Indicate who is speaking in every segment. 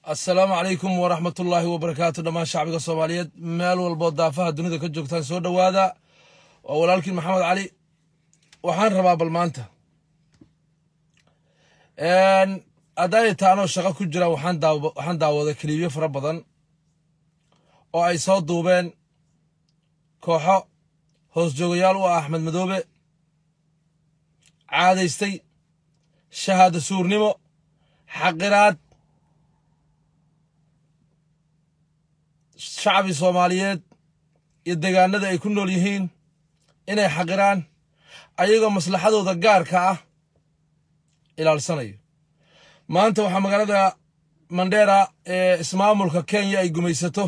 Speaker 1: assalaamu calaykum waraxmat ullaahi wabarakaatu dhammaan shacbiga soomaaliyeed meel walboo daafaha dunida ka joogtaan soo dhowaada waa walaalkiin maxamed cali waxaan rabaa bal maanta hadday taanoo shaqo ku jira waxaan daawaday kaliibyo fara badan oo ay soo duubeen kooxo hoos joogayaal u ah axmed madoobe caadaystay shahaado suurnimo xaqiraad shacbi soomaaliyeed iyo degaanada ay ku nool yihiin inay xaqiraan ayagoo maslaxadooda gaarka ah ilaalsanayo maanta waxaa magaalada mandheera ee ismaamulka kenya ay gumaysato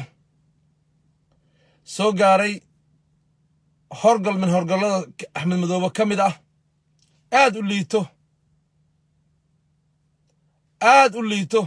Speaker 1: soo gaaray horgal min horgallada axmed madoobe ka mid ah aad u liito aad u liito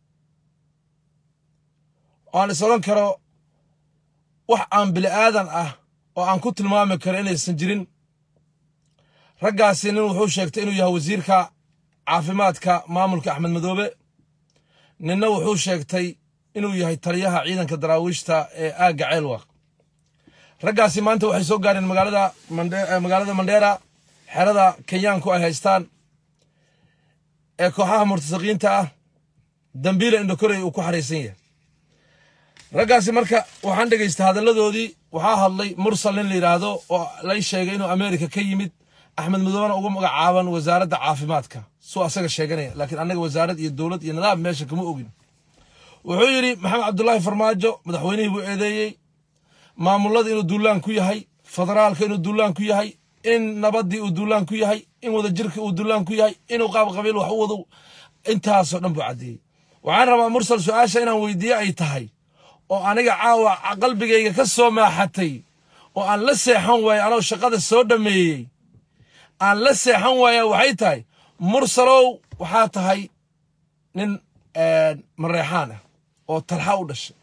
Speaker 1: aan is odhan karo wax aan bili aadan ah oo aan ku tilmaami karo inaysan jirin raggaasi nin wuxuu sheegtay inuu yahay wasiirka caafimaadka maamulka axmed madoobe ninna wuxuu sheegtay inuu yahay taliyaha ciidanka daraawiishta ee aagga ceelwaq raggaasi maanta waxay soo gaareen magaalada magaalada mandheera xerada kenyaanku ay haystaan ee kooxaha murtasaqiinta ah dambiila indhokorey uu ku xaraysan yahay raggaasi marka waxaan dhegaystay hadalladoodii waxaa hadlay mursal nin la yidhaahdo oo lay sheegay inuu ameerika ka yimid axmed madoobena uga magacaaban wasaaradda caafimaadka suu asaga sheeganaya laakiin annaga wasaarad iyo dowlad iyo nidaam meesha kama ogin wuxuu yidhi maxamed cabdulaahi farmaajo madaxweynihii buu eedeeyey maamulada inuu duulaan ku yahay federaalka inuu duulaan ku yahay in nabaddii uu duulaan ku yahay in wadajirka uu duulaan ku yahay inuu qaab qabiil wax u wado intaasoo dhan buu caddeeyey waxaan rabaa mursal su-aasha inaan weydiiye ay tahay oo aniga caawa qalbigayga ka soo maaxatay oo aan la seexan waaya anoo shaqada soo dhammeeyey aan la seexan waaya waxay tahay mursalow waxaa tahay nin mareexaan ah oo talxa u dhashay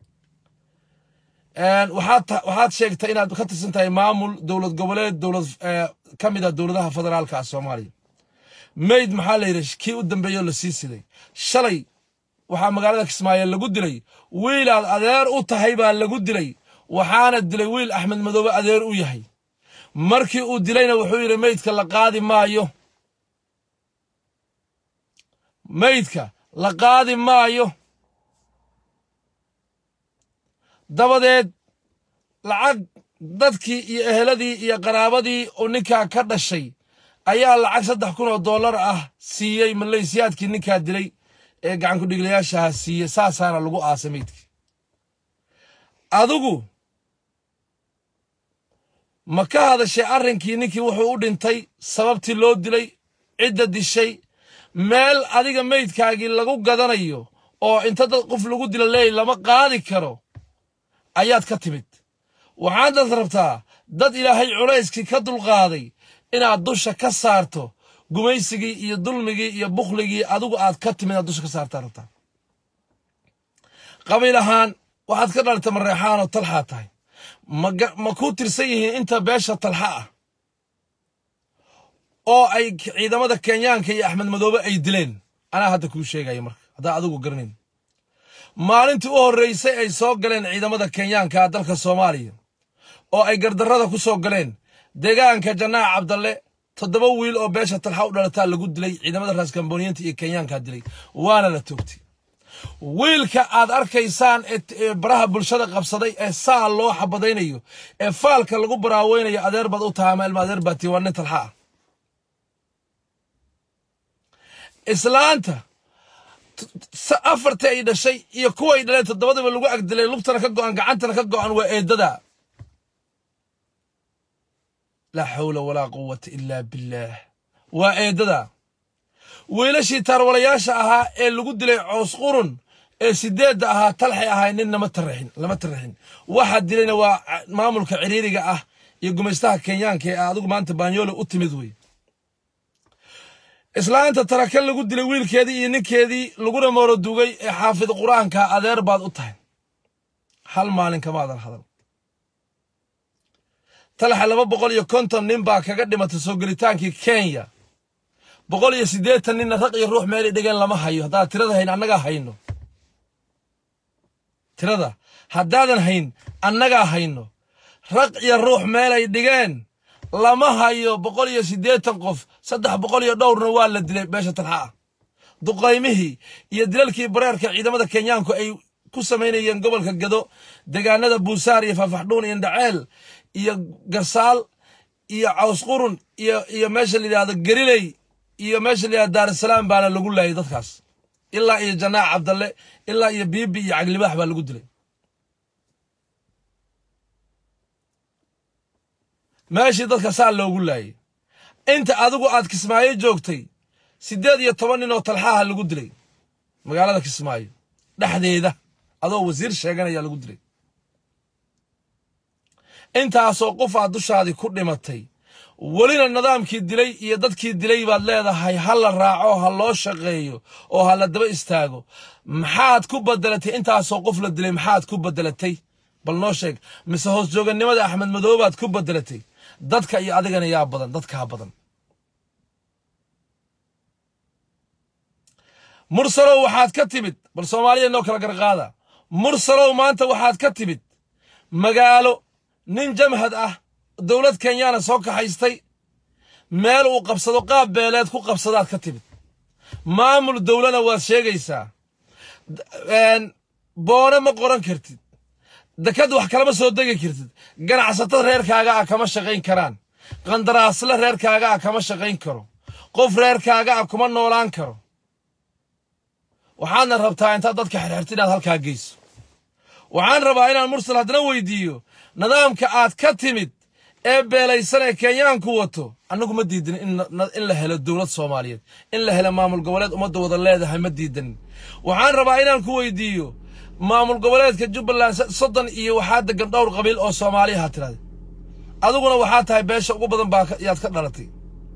Speaker 1: waxaad sheegtay inaad ka tirsan tahay maamul dowlad goboleed dowlad ka mid a dowladaha federaalka ah soomaaliya mayd maxaa la yidhi kii u dambeeyoo la sii siday shalay waxaa magaalada kismaayo lagu dilay wiilaad adeer u tahay baa lagu dilay waxaana dilay wiil axmed madoobe adeer u yahay markii uu dilayna wuxuu yidhi meydka la qaadi maayo meydka la qaadi maayo dabadeed lacag dadkii iyo eheladii iyo qaraabadii uu ninkaa ka dhashay ayaa lacag saddex kun oo dollar ah siiyey maleysiyaadkii ninkaa dilay ee gacankudhiglayaashaha siiye saasaana lagu aasay meydkii adigu ma ka hadashay arrinkii ninkii wuxuu u dhintay sababtii loo dilay cidda dishay meel adiga meydkaagii lagu gadanayo oo inta dad qof lagu dila leey lama qaadi karo ayaad ka timid waxaadad rabtaa dad ilaahay culayskii ka dulqaaday inaad dusha ka saarto gumaysigii iyo dulmigii iyo bukhligii adigu aad ka timid aad dusha ka saartaa rabtaa qabiil ahaan waxaad ka dhalata mareexaanoo talxaa tahay ma kuu tirsan yihiin inta beesha talxa ah oo ay ciidamada kenyaanka iyo axmed madoobe ay dileen anaa hadda kuu sheegaya marka haddaa adigu garanayn maalintii u horraysay ay soo galeen ciidamada kenyaanka dalka soomaaliya oo ay gardarrada ku soo galeen deegaanka janaac cabdalle toddoba wiil oo beesha talxa u dhalataa lagu dilay ciidamada raaskamboniyiinta iyo kenyaankaa dilay waana la toogtay wiilka aad arkaysaan ee baraha bulshada qabsaday ee saa loo xabadaynayo ee faalka lagu baraaweynayo adeer baad u tahay ama ilma adeer baati waa nin talxa ah islaanta afartii ay dhashay iyo kuway dhaleen toddobadaba lagu agdilay lugtana ka go'an gacantana ka go'an waa eedada laa xawla walaa quwata ilaa billaah waa eedada wiilashii taarwalayaasha ahaa ee lagu dilay coos qurun ee sideedda ahaa talxay ahay nin nama taraxin lama taraxin waxa dilayna waa maamulka ciriiriga ah iyo gumaystaha kenyaanka ee adigu maanta baanyoole u timid wey islaanta taraka lagu dilay wiilkeedii iyo ninkeedii laguna mooro dugay ee xaafid qur-aanka adeer baad u tahay hal maalin kamaadan hadal talaxa laba boqol iyo konton nin baa kaga dhimatay soo gelitaankii kenya boqol iyo siddeetan ninna raq iyo ruux meelay dhigeen lama hayo haddaad tirada hayn annagaa hayno tirada haddaadan hayn annagaa hayno raq iyo ruux meelay dhigeen lama hayo boqol iyo siddeetan qof saddex boqol iyo dhowrna waa la dilay beesha talxa ah duqaymihii iyo dilalkii bareerka ciidamada kenyaanku ay ku samaynayeen gobolka gado degaanada buusaar iyo faafaxdhuun iyo ndhaceel iyo garsaal iyo cawsqurun iyo iyo meesha la yidhahdo gariley iyo meesha la yidhahdo daarusalaam baana lagu laayay dadkaas ilaa iyo janaac cabdalle ilaa iyo biibi iyo caglibaax baa lagu dilay meeshii dadka saa loogu laayay inta adigu aad kismaayo joogtay siddeed iyo toban nin oo talxaaha lagu dilay magaalada kismaayo dhexdeeda adoo wasiir sheeganaya lagu dilay intaasoo qof aad dushaadii ku dhimatay welina nidaamkii dilay iyo dadkii dilay baad leedahay ha la raaco ha loo shaqeeyo oo ha la daba istaago maxaad ku bedelatay intaasoo qof la dilay maxaad ku bedelatay bal noo sheeg mise hoos joogannimada axmed madoobaad ku bedelatay dadka iyo adigana yaa badan dadkaa badan mursalow waxaad ka timid bal soomaaliya noo kala garqaada mursalow maanta waxaad ka timid magaalo nin jamhad ah dowlad kenyaana soo kaxaystay meel uu qabsado qaab beeleed ku qabsadaad ka timid maamul dowlana waad sheegaysaa boone ma qoran kartid dekad wax kalama soo degi kartid ganacsatada reerkaaga ah kama shaqayn karaan qandaraasle reerkaaga ah kama shaqayn karo qof reerkaaga ah kuma noolaan karo waxaadna rabtaa intaad dadka xirxirta inaad halkaa geyso waxaan rabaa inaan mursal haddana weydiiyo nidaamka aad ka timid ee beelaysan ee kenyaanku wato annagu ma diidanin in la helo dowlad soomaaliyeed in la helo maamul goboleed ummadda wada leedahay ma diidanin waxaan rabaa inaan ku weydiiyo maamul goboleedka jubbaland soddon iyo waxaa degan dhowr qabiil oo soomaaliya ha tirahda adiguna waxaa tahay beesha ugu badan baa yaad ka dhalatay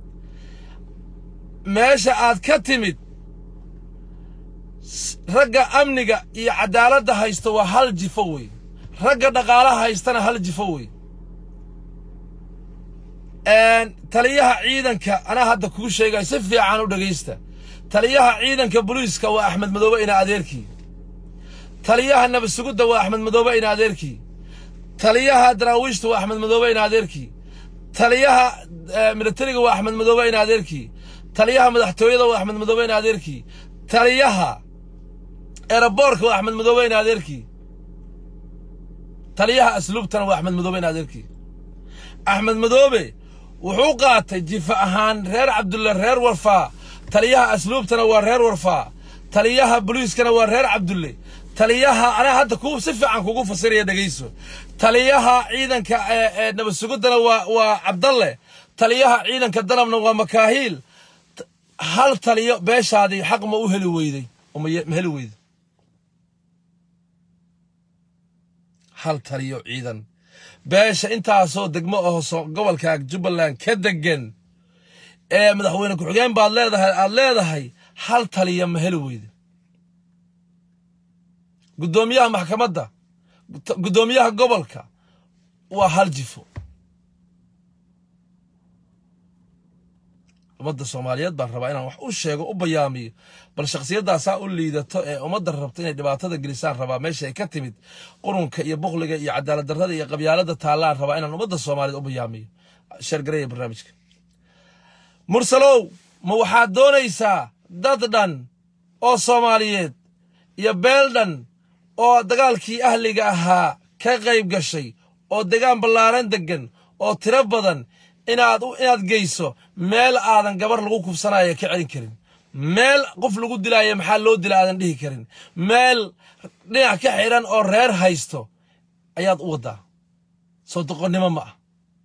Speaker 1: meesha aad ka timid ragga amniga iyo cadaaladda haysta waa hal jifo wey ragga dhaqaalaha haystana hal jifo wey taliyaha ciidanka anaa hadda kuu sheegaya si fiican u dhegaysta taliyaha ciidanka booliiska waa axmed madoobe ina adeerkii taliyaha nabadsugudda waa axmed madoobe ina adeerkii taliyaha daraawiishta waa axmed madoobe ina adeerkii taliyaha militariga waa axmed madoobe ina adeerkii taliyaha madaxtooyada waa axmed madoobe ina adeerkii taliyaha eeraboorka waa axmed madoobe ina adeerkii taliyaha asluubtana waa axmed madoobe ina adeerkii axmed madoobe wuxuu qaatay jifa ahaan reer cabdulle reer warfaa taliyaha asluubtana waa reer warfaa taliyaha boliiskana waa reer cabdulle taliyaha anaa hadda ku si fiican kugu fasiraya dhegayso taliyaha ciidanka ee nabadsuguddana waa waa cabdalle taliyaha ciidanka danabna waa makaahiil hal taliyo beeshaadii xaq ma u heli weyday ma heli weyday hal taliyo ciidan beesha intaasoo degmo aho gobolka jubbaland ka degan ee madaxweyne ku-xigeen baad leedahay aad leedahay hal taliya ma heli weyda guddoomiyaha maxkamadda guddoomiyaha gobolka waa hal jifo ummadda soomaaliyeed baan rabaa inaan wax u sheego u bayaamiyo bal shakhsiyaddaasaa u liidato ee ummadda rabta inay dhibaatada gelisaan rabaa meesha ay ka timid qurunka iyo bukliga iyo cadaalad darrada iyo qabyaalada taallaan rabaa inaan ummadda soomaaliyeed u bayaamiyo sheergareeya barnaamijka mursalow ma waxaad doonaysaa dad dhan oo soomaaliyeed iyo beel dhan oo dagaalkii ahliga ahaa ka qayb gashay oo degaan ballaaran deggan oo tiro badan inaad inaad geyso meel aadan gabar lagu kufsanaayo ka celin karin meel qof lagu dilaayo maxaa loo dila aadan dhihi karin meel dhinac ka xidhan oo reer haysto ayaad u waddaa soo doqonnimo ma ah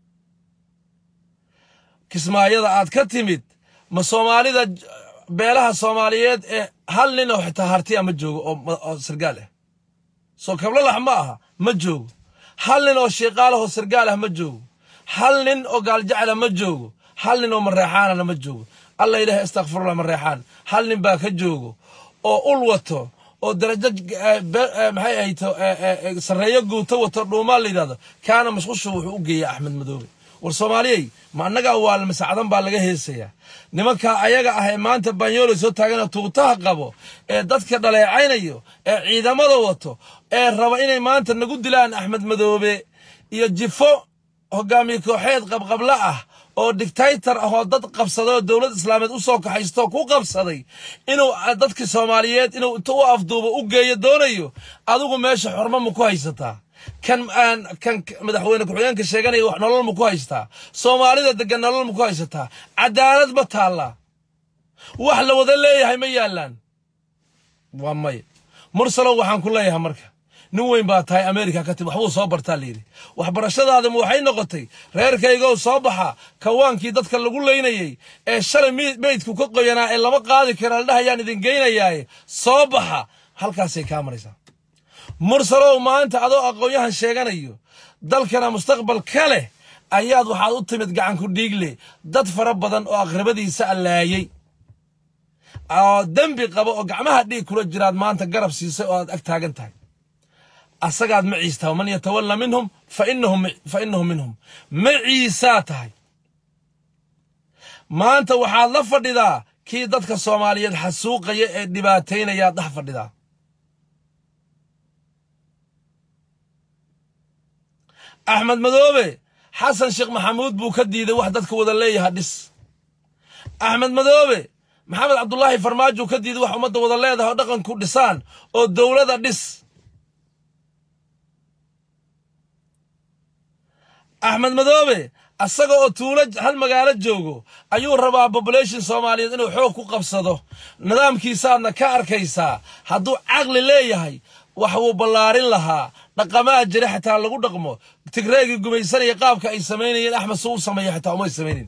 Speaker 1: kismaayada aad ka timid ma soomaalida beelaha soomaaliyeed ee hal nin oo xitaa hartiya ma joogo oo sargaal ah soo kablalax ma aha ma joogo hal nin oo shiiqaalahoo sargaal ah ma joogo hal nin oo gaaljacla ma joogo hal nin oo mareexaanana ma joogo alla ilaahay astakfirullah mareexaan hal nin baa ka joogo oo ul wato oo darajo maxay ahayto sarreeyo guuto wato dhuumaan la yidhahdo kaana mashqushu wuxuu u geeyey axmed madoobe war soomaaliyey ma annagaa waa masacdan baa laga heesayaa nimankaa ayaga ah ee maanta banyoolo soo taagana tuutaha qabo ee dadka dhaleecaynayo ee ciidamada wato ee raba inay maanta nagu dilaan axmed madoobe iyo jifo hogaamiye kooxeed qabqabla ah oo dictaytor ah oo dad qabsaday oo dowlad islaameed u soo kaxaysto ku qabsaday inuu dadkii soomaaliyeed inuu inta u afduubo u geeyo doonayo adigu meesha xormo ma ku haysataa kan aan kan madaxweyne ku-xigeenka sheeganaya wax nolol ma ku haystaa soomaalida degan nolol ma ku haysataa cadaalad ma taallaa wax la wada leeyahay ma yaallaan waa maya mursalow waxaan ku leeyahay marka nin weyn baa tahay america ka timi waxbuu soo bartaa layidhi waxbarashadaadama waxay noqotay reerkaygow soo baxa kawaankii dadka lagu leynayey ee shalay meydku ka qoyanaa ee lama qaadi kara ladhahayaan idin geynayaaye soo baxa halkaasay kaa maraysaa mursalow maanta adoo aqoon-yahan sheeganayo dalkana mustaqbal ka leh ayaad waxaad u timid gacanku dhiigle dad fara badan oo aqrabadiisa allaayey oo dembi qaba oo gacmaha dhiig kula jiraad maanta garab siisay oo aad ag taagan tahay asagaad maciistaa waman yatawalla minhum fa inahu minhum maciisaa tahay maanta waxaad la fadhidaa kii dadka soomaaliyeed xasuuqaya ee dhibaataynayaad dhex fadhidaa axmed madoobe xasan sheekh maxamuud buu ka diiday wax dadka wada leeyaha dhis axmed madoobe maxamed cabdulaahi farmaajo ka diiday wax ummadda wada leedaha oo dhaqanku dhisaan oo dowlada dhis axmed madoobe asaga oo tuulo hal magaalo joogo ayuu rabaa bobolation soomaaliyeed inuu xoog ku qabsado nidaamkiisaadna ka arkaysaa hadduu caqli leeyahay wax wuu ballaarin lahaa dhaqamaa jira xitaa lagu dhaqmo tigreegii gumaysanaya qaabka ay samaynayeen axmed suu u sameeya xitaa umay samaynin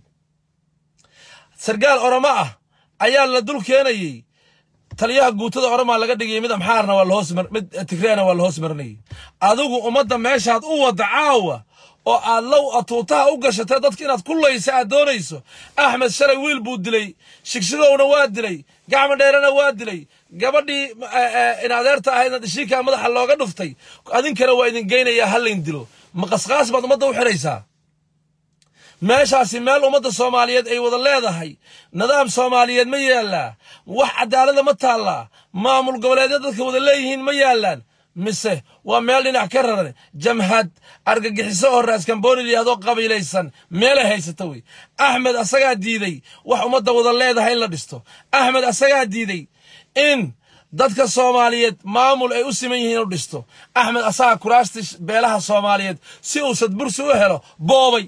Speaker 1: sargaal oromo ah ayaa la dul keenayey taliyaha guutada oromaa laga dhigayay mid amxaarna waa lahoos mid tigreena waa lahoos marinayay adigu ummadda meeshaad u wadda caawa oo aad low atuutaha u gashatay dadka inaad ku laysa aad doonayso axmed shalay wiil buu dilay shigshigowna waa dilay gacmo dheerena waa dilay gabadhii in adeerta ahaydna dhishiikaa madaxa looga dhuftay adinkana waa idin geynayaa hallayn dilo ma qasqaas baad ummadda u xidhaysaa meeshaasi meel ummadda soomaaliyeed ay wada leedahay nidaam soomaaliyeed ma yaallaa wax cadaalada ma taallaa maamul goboleedya dadka wada leeyihiin ma yaallaan mise waa meel dhinac ka raran jamhad argagixiso oo raaskambooni layihahdo qabiilaysan meelay haysata wey axmed asagaa diiday wax ummadda wada leedahay in la dhisto axmed asagaa diiday in dadka soomaaliyeed maamul ay u siman yihiin inu dhisto axmed asagaa kuraasti beelaha soomaaliyeed si uu sadbursi u helo boobay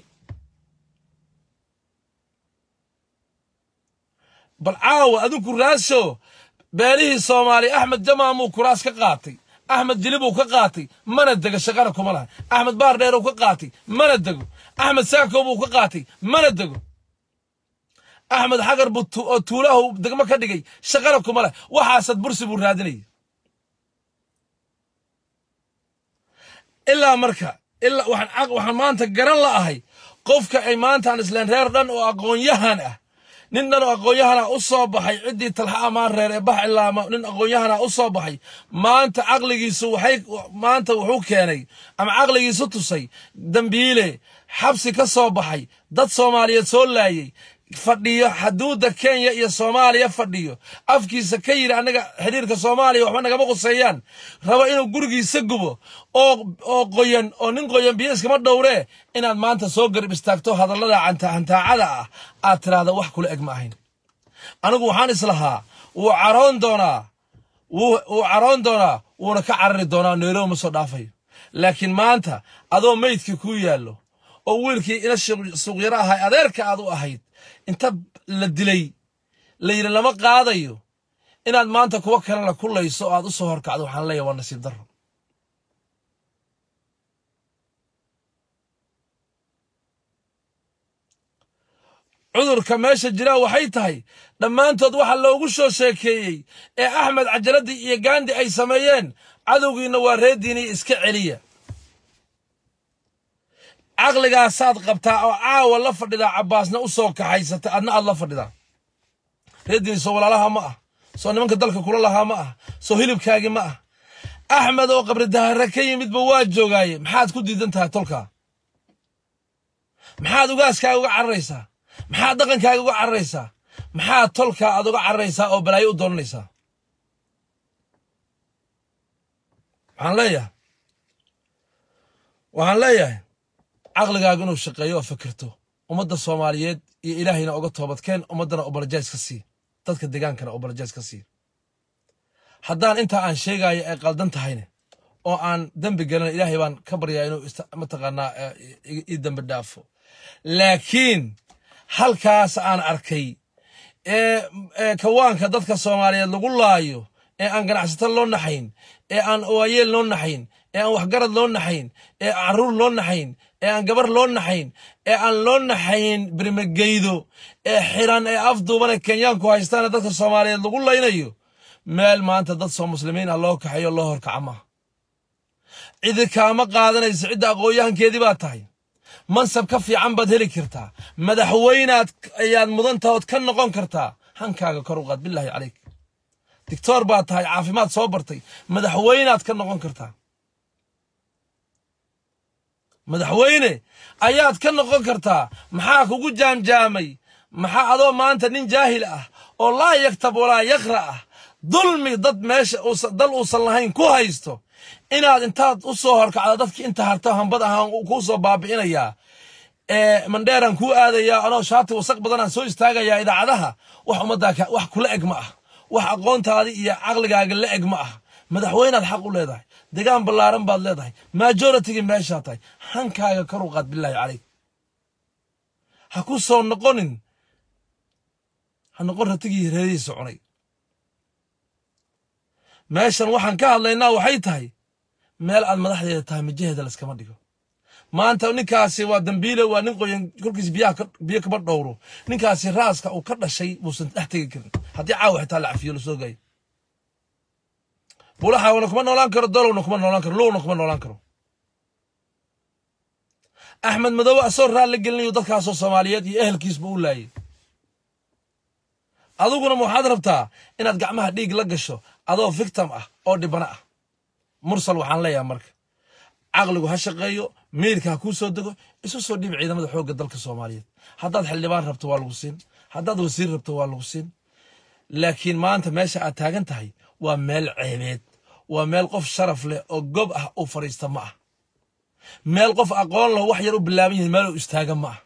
Speaker 1: bal caawa adinku raasho beelihii soomaaliya axmed jamaamuu kuraas ka qaatay axmed jilibuu ka qaatay mana dego shaqana kuma laha axmed baar dheeruu ka qaatay mana dego axmed saako buu ka qaatay mana dego axmed xagar buu oo tuulahu degmo ka dhigay shaqana kuma leh waxaasad bursi buu raadinaya ilaa marka ilaa waxaan waxaan maanta garan la ahay qofka ay maantaan isleen reer dhan oo aqoon-yahan ah nin dhan oo aqoon-yahana u soo baxay ciddii talxa amaan reer ee bax ilaama nin aqoon-yahana u soo baxay maanta caqligiisu waxay maanta wuxuu keenay ama caqligiisu tusay dambiile xabsi ka soo baxay dad soomaaliyeed soo laayay fadhiyo xaduudda kenya iyo soomaaliya fadhiyo afkiisa ka yidhi annaga xidhiirka soomaaliya waxba nagama quseeyaan raba inuu gurigiisa gubo oo oo qoyan oo nin qoyan biyo iskama dhowree inaad maanta soo garib istaagto hadallada hantaacada ah aad tiraahda wax kula eg ma ahayn anigu waxaan islahaa wuu caroon doonaa wuu caroon doonaa wuuna ka carari doonaa nairobi ma soo dhaafayo laakiin maanta adoo meydkii kuu yaallo oo wiilkii ina suuqyaro ahay adeerka aad u ahayd inta la dilay la yidhi lama qaadayo inaad maanta kuwo kalena kulayso oo aad u soo horkacdo waxaan leeyahay waa nasiib darro cudurka meesha jiraa waxay tahay dhammaantood waxa loogu soo sheekeeyey ee axmed cajaladii iyo gaandi ay sameeyeen cadowgiinna waa reediiniyo iska celiya caqligaasaad qabtaa oo caawa la fadhidaa cabbaasna u soo kaxaysatay adna aad la fadhidaa reediini soo walaalaha ma ah soo nimanka dalka kula lahaa ma ah soo hilibkaagi ma ah axmed oo qabri dahare ka yimidba waa joogaaye maxaad ku diidan tahay tolkaa maxaad ugaaskaaga uga cararaysaa maxaad dhaqankaaga uga cararaysaa maxaad tolkaa aad uga cararaysaa oo balaayo u doonanaysaa waxaan leeyahay waxaan leeyahay caqligaaga inuu shaqeeyo oo fikirto ummadda soomaaliyeed iyo ilaahayna uga toobadkeen ummaddana obolojays ka sii dadka degaankana obolojays ka sii haddaan intaa aan sheegayo ay qaldan tahayne oo aan dembi gelin ilaahay baan ka baryaa inuu mataqaanaa ii dembi dhaafo laakiin halkaas aan arkay ee kawaanka dadka soomaaliyeed lagu laayo ee aan ganacsato loo naxayn ee aan waayeel loo naxayn ee aan waxgarad loo naxayn ee carruur loo naxayn ee aan gabar loo naxayn ee aan loo naxayn birmageydo ee xiran ee afduubane kenyaanku haystaane dadka soomaaliyeed lagu laynayo meel maanta dad soo muslimiin ah loo kaxeeyo loo horkaca maaha cidi kaama qaadanaysa cidda aqoon-yahankeedii baa tahay mansab ka fiican baad heli kartaa madaxweynaad ayaad mudantahood ka noqon kartaa hankaaga kor u qaad bilaahi calayk dictoor baad tahay caafimaad soo bartay madaxweynaad ka noqon kartaa madaxweyne ayaad ka noqon kartaa maxaa kugu jaamjaamay maxaa adoo maanta nin jaahil ah oo laa yaktab walaa yaqra ah dulmi dad meesha dal uusan lahayn ku haysto inaad intaad u soo horkacdo dadkii inta harta hambad ahaan kuu soo baabi'inayaa ee mandheeraan kuu aadayaa anoo shaati wasaq badanaan soo istaagayaa idaacadaha wax ummaddaa wax kula eg ma ah wax aqoontaadii iyo caqligaaga la eg ma ah madaxweynaad xaq u leedahay degaan ballaaran baad leedahay majoritygii meeshaa tahay hankaaga kor u qaad bilaahi calayk ha ku soo noqonin ha noqon ratigii reerihiisa cunay meeshan waxaan ka hadlaynaa waxay tahay meel aad madaxdeeda tahay majaheeda layskama dhigo maanta ninkaasi waa dambiile waa nin qoyan kolkiis biyo kaba dhowro ninkaasi raaska uu ka dhashay buusan dhex tegi karin haddii caawa xitaa la cafiyo lasoo gayo bulaxaawna kuma noolaan karo dolowna kuma noolaan karo lowna kuma noolaan karo axmed madoobe asoo raalli gelinayo dadkaasoo soomaaliyeed iyo ehelkiisba u laayay adiguna ma waxaad rabtaa inaad gacmaha dhiig la gasho adoo victim ah oo dhibana ah mursal waxaan leeyahay marka caqligu ha shaqeeyo miirka ha kuu soo dego isu soo dhiib ciidamada xoogga dalka soomaaliyeed haddaad xildhibaan rabto waa lagu siin haddaad wasiir rabto waa lagu siin laakiin maanta meesha aad taagan tahay waa meel ceebeed waa meel qof sharaf leh oo gob ah u fadhiista ma ah meel qof aqoon leh wax yar u bilaaban yihin meel u istaaga ma ah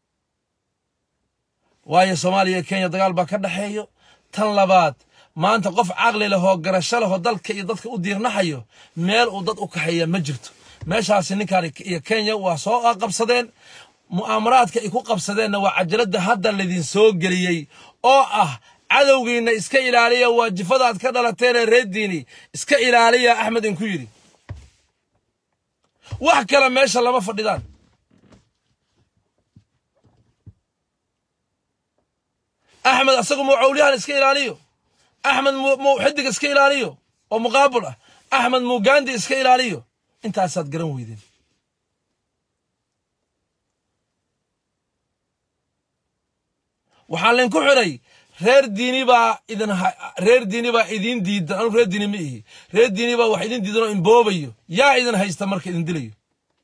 Speaker 1: waayo soomaaliya iyo kenya dagaal baa ka dhexeeyo tan labaad maanta qof caqli leh oo garasho leh oo dalka iyo dadka u diirnaxayo meel uu dad u kaxeeya ma jirto meeshaasi ninkaan iyo kenya waa soo qabsadeen mu'aamaraadka ay ku qabsadeenna waa cajaladda hadda laydin soo geliyey oo ah cadowgiinna iska ilaaliya waajifadaad ka dhalateenee reerdiini iska ilaaliya axmed inku yidhi wax kale meesha lama fadhidaan axmed asagu muu cawliyahan iska ilaaliyo axmed muu xidig iska ilaaliyo oo muqaabul ah axmed muu gandi iska ilaaliyo intaasaad garan weydeen waxaa laydinku xidhay reer diini baa idin reer diini baa idin diidan anu reer diini ma ihi reer diini baa wax idin diidan oo imboobayo yaa idin haysta marka idin dilayo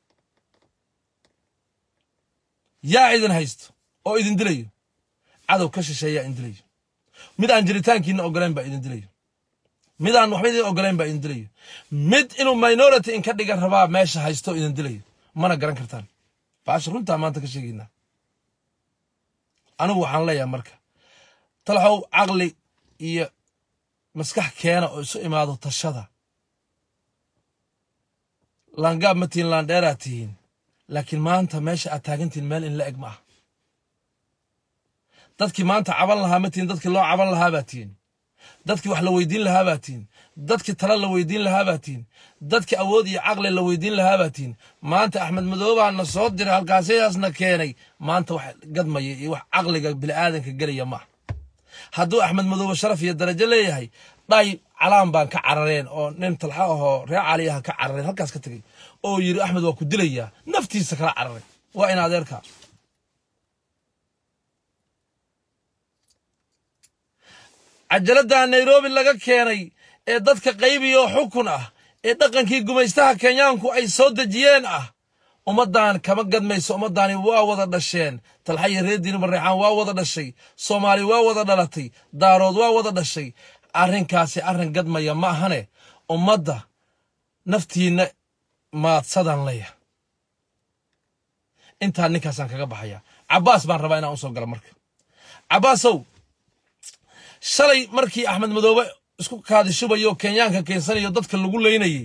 Speaker 1: yaa idin haysto oo idin dilayo cadow ka shisheeyaa idin dilayo mid aan jiritaankiina ogolayn baa idin dilayo mid aan waxba idin ogolayn baa idin dilayo mid inuu minority in ka dhigan rabaa meesha haysto idin dilayo mana garan kartaan baasha runtaa maanta ka sheegaynaa anigu waxaan leeyahay marka talaxow caqli iyo maskax keena oo isu imaado tashada laangaab ma tihin laandheeraad tihiin laakiin maanta meesha aad taagantihiin meel in la eg ma ah dadkii maanta caban lahaa ma tihin dadkii loo caban lahaa baa tihin dadkii wax la weydiin lahaa baa tihin dadkii tala la weydiin lahaa baa tihin dadkii awood iyo caqli la weydiin lahaa baa tihin maanta axmed madoobaana soo diray halkaasyaasna keenay maanta wax gadmaya iyo wax caqliga bini'aadanka gelaya ma ah hadduu axmed madoobe sharaf iyo darajo leeyahay dhay calaan baan ka carareen oo nin talxa ahoo reer caliyaha ka carareen halkaas ka tegey oo yidhi axmed waa ku dilayaa naftiisa kala cararay waa in adeerka cajaladda nairobi laga keenay ee dadka qaybiya oo xukun ah ee dhaqankii gumaystaha kenyaanku ay soo dejiyeen ah ummaddan kama gadmayso ummaddani waa wada dhasheen talxaya reediini mareexaan waa wada dhashay soomaali waa wada dhalatay daarood waa wada dhashay arrinkaasi arrin gadmaya ma ahane ummadda naftiinna maadsadaan leeya intaa ninkaasaan kaga baxaya cabbaas baan rabaa inaan u soo galo marka cabbaasow shalay markii axmed madoobe isku kaadishubayo kenyaanka keensanayo dadka lagu leynayey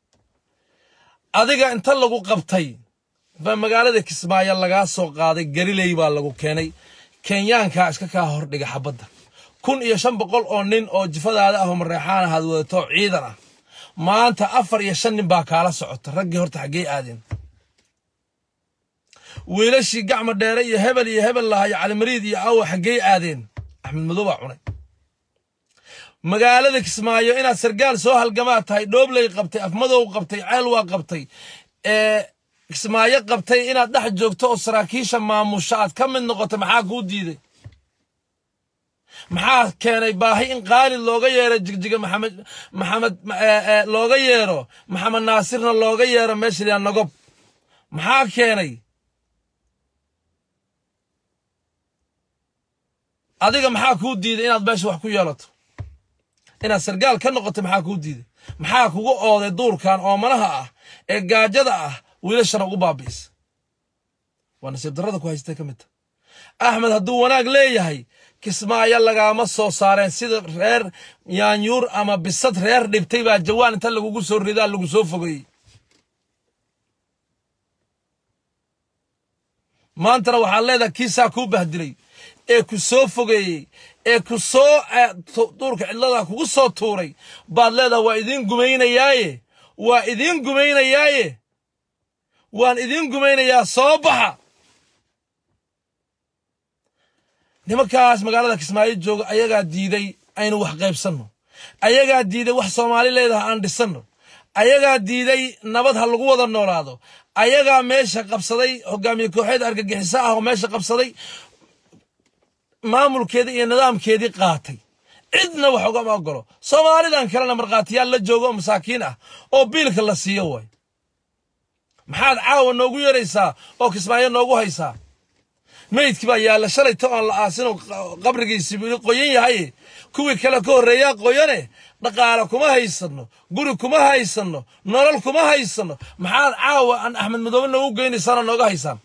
Speaker 1: adiga inta lagu qabtay baa magaalada kismaayo lagaa soo qaaday gariley baa lagu keenay kenyaankaa iska kaa hordhiga xabadda kun iyo shan boqol oo nin oo jifadaada ah oo mareexaan ahaad wadato ciidan ah maanta afar iyo shan nin baa kaala socota raggii horta xaggey aadeen wiilashii gacma dheere iyo hebel iyo hebel lahayo calimariid iyo awa xaggey aadeen axmed madow baa cunay magaalada kismaayo inaad sargaal soo halgamaa tahay dhoobley qabtay afmadow qabtay ceelwaa qabtay ee kismaayo qabtay inaad dhex joogto oo saraakiisha maamusha aad ka mid noqoto maxaa kuu diiday maxaa keenay baahi in qaali looga yeero jigjiga maxamed maxamed looga yeero maxamed naasirna looga yeero meesha liyaa nagob maxaa keenay adiga maxaa kuu diiday inaad meesha wax ku yeelato inaad sargaal ka noqoto maxaa kuu diiday maxaa kugu ooday duurkan oomanaha ah ee gaajada ah wiilashana ugu baabi'isa waa nasiib darrada ku haystay ka mid ta axmed hadduu wanaag leeyahay kismaayo lagaama soo saareen sida reer yaanyuur ama bisad reer dhibtay baa jawaan inta lagugu soo ridaa lagu soo fogeeyey maantana waxaad leedahay kiisaa kuu bahdilay ee ku soo fogeeyey ee ku soo duurka cidlada kugu soo tuuray baad leedahay waa idiin gumaynayaaye waa idiin gumaynayaaye waan idiin gumaynayaa soo baxa nimankaas magaalada kismaayo jooga ayagaa diiday aynu wax qaybsanno ayagaa diiday wax soomaali leedaha aan dhisanno ayagaa diiday nabad ha lagu wada noolaado ayagaa meesha qabsaday hogaamiye kooxeed argagixiso ah oo meesha qabsaday maamulkeedii iyo nidaamkeedii qaatay cidna wax ugama ogolo soomaalidan kalena markhaatiyaal la joogo oo masaakiin ah oo biilka la siiyo waay maxaad caawa noogu yeeraysaa oo kismaayo noogu haysaa meydkii baa yaalla shalayta oon la aasinoo qabrigiisi wili qoyan yahaye kuwii kale ka horreeyaa qoyane dhaqaale kuma haysanno guri kuma haysanno nolol kuma haysanno maxaad caawa aan axmed madoobe noogu geynaysaan oo nooga haysaan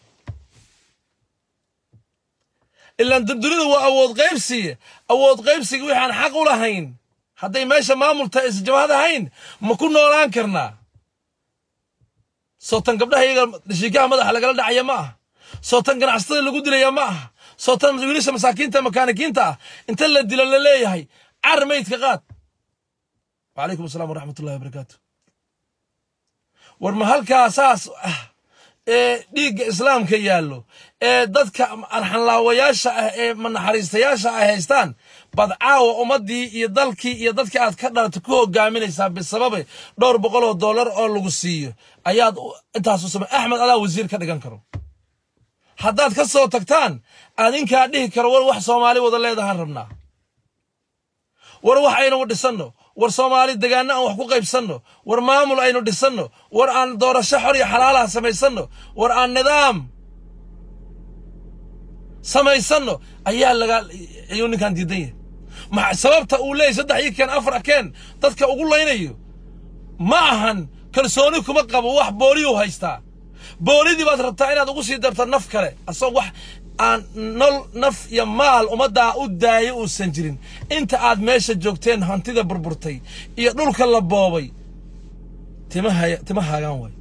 Speaker 1: ilaan durdurida waa awood qaybsiye awood qaybsiga wixaan xaq u lahayn hadday meesha maamulta isjabahad ahayn ma ku noolaan karnaa sootan gabdhaha iyaga dhashiikaha madaxa lagala dhacaya ma aha sootan ganacsatada lagu dilaya ma aha sootan wiilasha masaakiinta makaanikiinta ah inta la dilo la leeyahay car meydka qaad wacalaykum asalaam waraxmat ullahi wabarakaatu war ma halkaa saas ah ee dhiigga islaamka yaallo ee dadka arxanlaawayaasha ah ee manaxariistayaasha ay haystaan bad caawa ummaddii iyo dalkii iyo dadkii aad ka dhalatay ku hogaaminaysaa bisababe dhowr boqol oo dollar oo lagu siiyo ayaad intaasu samay axmed adaa wasiir ka dhigan karo haddaad ka soo tagtaan adinkaa dhihi karo war wax soomaali wada leedahaan rabnaa war wax aynu dhisanno war soomaali degaanno aan wax ku qaybsanno war maamul aynu dhisanno war aan doorasho xor iyo xalaalaha samaysanno war aan nidaam samaysanno ayaa laga ayuu ninkan diidan yahay ma sababta uu leeyahy saddex ii keen afar keen dadka ugu laynayo ma ahan kalsooni kuma qabo wax booliyuu haystaa boolidii baad rabtaa inaad ugu sii darto naf kale asagoo wax aan nol naf iyo maal ummaddaa u daayo uusan jirin inta aad meesha joogteen hantida burburtay iyo dhulka la boobay timaha tima haagaan waay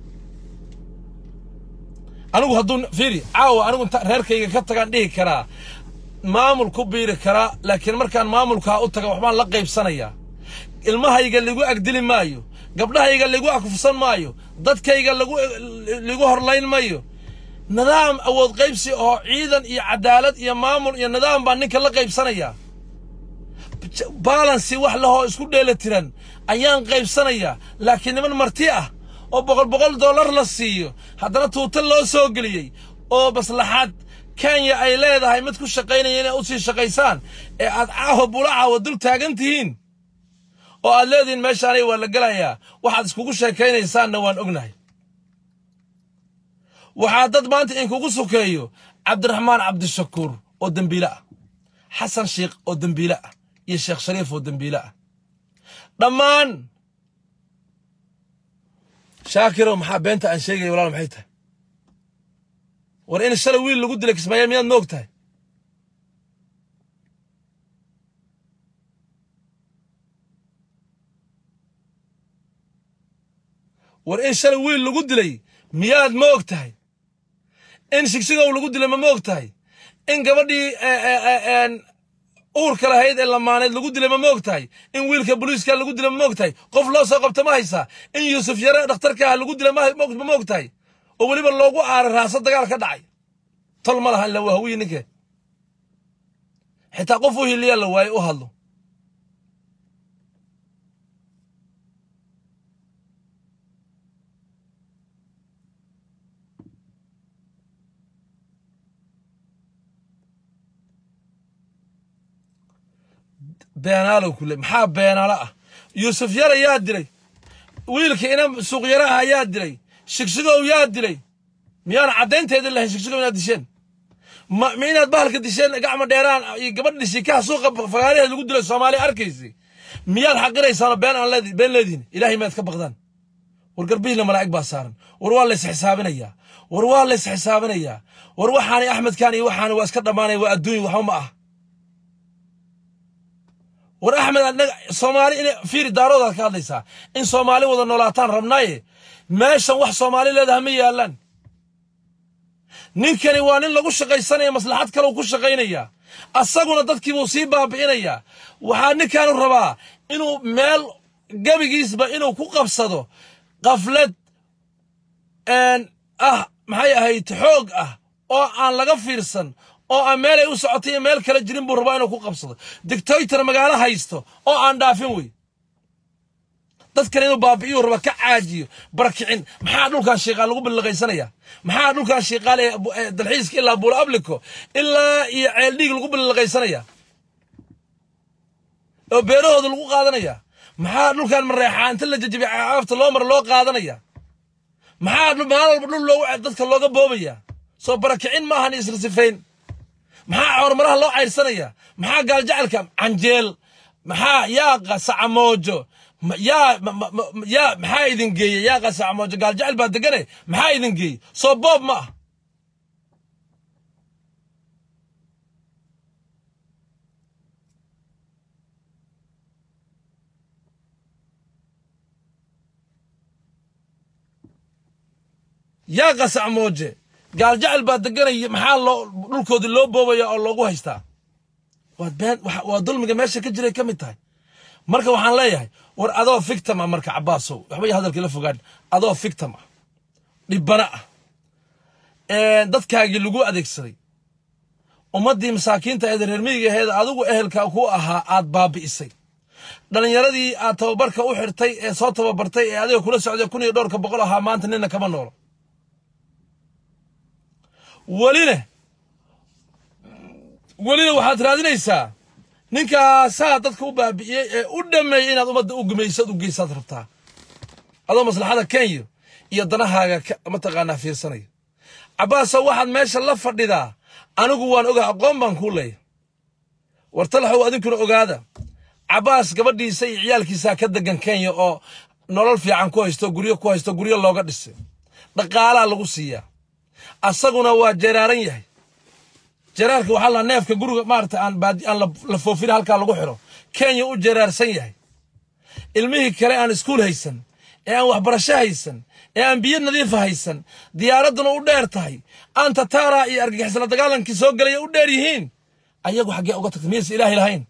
Speaker 1: anigu hadduu fiiri caawa anigu inta reerkayga ka tagaan dhihi karaa maamul ku biiri karaa laakiin markaan maamulkaa u taga waxbaan la qaybsanayaa ilmahayga lagu agdili maayo gabdhahayga lagu akufsan maayo dadkayga lagu lagu horlayn maayo nidaam awood qaybsi oo ciidan iyo cadaalad iyo maamul iyo nidaam baan ninka la qaybsanayaa balansi wax lahoo isku dheela tiran ayaan qaybsanayaa laakiin niman marti ah oo boqol boqol dollar la siiyo haddana tuuta loo soo geliyey oo maslaxad kenya ay leedahay mid ku shaqaynaya inay u sii shaqaysaan ee aad caawa bula caawa dul taagan tihiin oo aad leedihiin meeshaanay waa la gelayaa waxaad iskugu sheekaynaysaanna waan ognahay waxaa dad maanta inkugu sukeeyo cabdiraxmaan cabdishakuur oo dembiile ah xasan sheikh oo dembiile ah iyo sheekh shariif oo dembiile ah dhammaan shaakirow maxaa beenta aan sheegaya walaal maxay tahay war in shalay wiil lagu dilay kismaayo miyaad moog tahay war in shalay wiil lagu dilay miyaad ma og tahay in shigsigow lagu dilay ma ma og tahay in gabadhii uurka lahayd ee lamaaneed lagu dilay ma ma og tahay in wiilka boliiska lagu dilay ma ma og tahay qof loo soo qabta ma haysaa in yuusuf yare dhakhtarka ah lagu dilay ma ma og tahay oo weliba loogu aaray raaso dagaal ka dhacay tol ma laha ila waa hawiyi ninke xitaa qof u hiliyaa la waaye u hadlo beenaalow kule maxaa beenaalo ah yuusuf yar ayaa dilay wiilka ina suuqyaraha ayaa dilay shigsigow yaa dilay miyaan caddaynteeda lahayn shigsigow inaad disheen ma ma inaad bahalka disheen gacmo dheeraan iyo gabadha dhishikaha suuqa fagaaraheed lagu dilay soomaaliya arkaysay miyaad xaqiraysaano been aan leedi been leedihin ilaahay maad ka baqdaan war garbihiina malaa'ig baa saaran war waa lays xisaabinayaa war waa lays xisaabinayaa war waxaani axmedkan iyo waxaani waa iska dhammaanaya waa adduunya waxba ma ah war axmed anaga soomaali in fiiri daaroodaad ka hadlaysaa in soomaali wada noolaataan rabnaaye meeshan wax soomaali leedaha ma yaallaan ninkani waa nin lagu shaqaysanaya maslaxad kaleu ku shaqaynaya asaguna dadkiibuu sii baabi'inayaa waxaa ninkaanu rabaa inuu meel gebigiisba inuu ku qabsado qaflad ah maxay ahayd xoog ah oo aan laga fiirsan oo aan meelay u socotay iyo meel kale jirin buu rabaa inuu ku qabsado dictator magaalo haysto oo aan dhaafin wey dadkan inuu baabi'iyuu raba ka caajiyo barakicin maxaa dhulkan shiiqaal lagu billiqaysanaya maxaa dhulkan shiiqaal ee dalxiiska ilaa buula ablico ilaa iyo ceeldhiig lagu billiqaysanaya oo beerahooda lagu qaadanaya maxaa dhulkan mareexaa inta la jajabiya caafta loo mara loo qaadanaya maxaa maalin walba dhul loogu dadka looga boobaya soo barakicin maahan isla sifayn maxaa horumaraha loo cayrsanaya maxaa gaaljacalka canjeel maxaa yaaqa sacamoojo yaa yaa maxaa idin geeye yaaqa sacamoojo gaaljacel baa degane maxaa idin geeye soo boob ma ah yaaqa sacmooje gaaljacel baa deganaya maxaa loo dhulkoodii loo boobaya oo loogu haystaa waa been waa dulmiga meesha ka jiray ka mid tahay marka waxaan leeyahay war adoo fictam ah marka cabaasow waxba iyo hadalkii la fogaan adoo fictam ah dhibbana ah dadkaagii lagu adeegsaday ummaddii masaakiinta eed reer miyiga aheed adigu ehelka ku ahaa aad baabi'isay dhallinyaradii aad tababarka u xirtay ee soo tababartay ee adiga kula socday kun iyo dhowrka boqol ahaa maanta nina kama noolo welina welina waxaad raadinaysaa ninkaasaa dadka u baabi'iyey ee u dhammeeyey inaad ummadda u gumaysad u geysaad rabtaa adoo maslaxada kenya iyo danahaaga mataqaanaa fiirsanaya cabbaasow waxaad meesha la fadhidaa anigu waan ogaa aqoon baan kuu leeya war talaxow adinkuna ogaada cabbaas gabadhiisa iyo ciyaalkiisaa ka degan kenya oo nolol fiican ku haysto guryo ku haysto guryo looga dhisay dhaqaalaa lagu siiyaa asaguna waa jeraaran yahay jeraarka waxaa la neefka guriga maarata aan baadi aan la foofin halkaa lagu xiro kenya u jeraarsan yahay ilmihii kale aan iskuul haysan ee aan waxbarasho haysan ee aan biyo nadiifa haysan diyaaradduna u dheer tahay aan tataara iyo argagixisla dagaalankii soo gelaya u dheer yihiin ayagu xaggee uga tagtay miyaysan ilaahay lahayn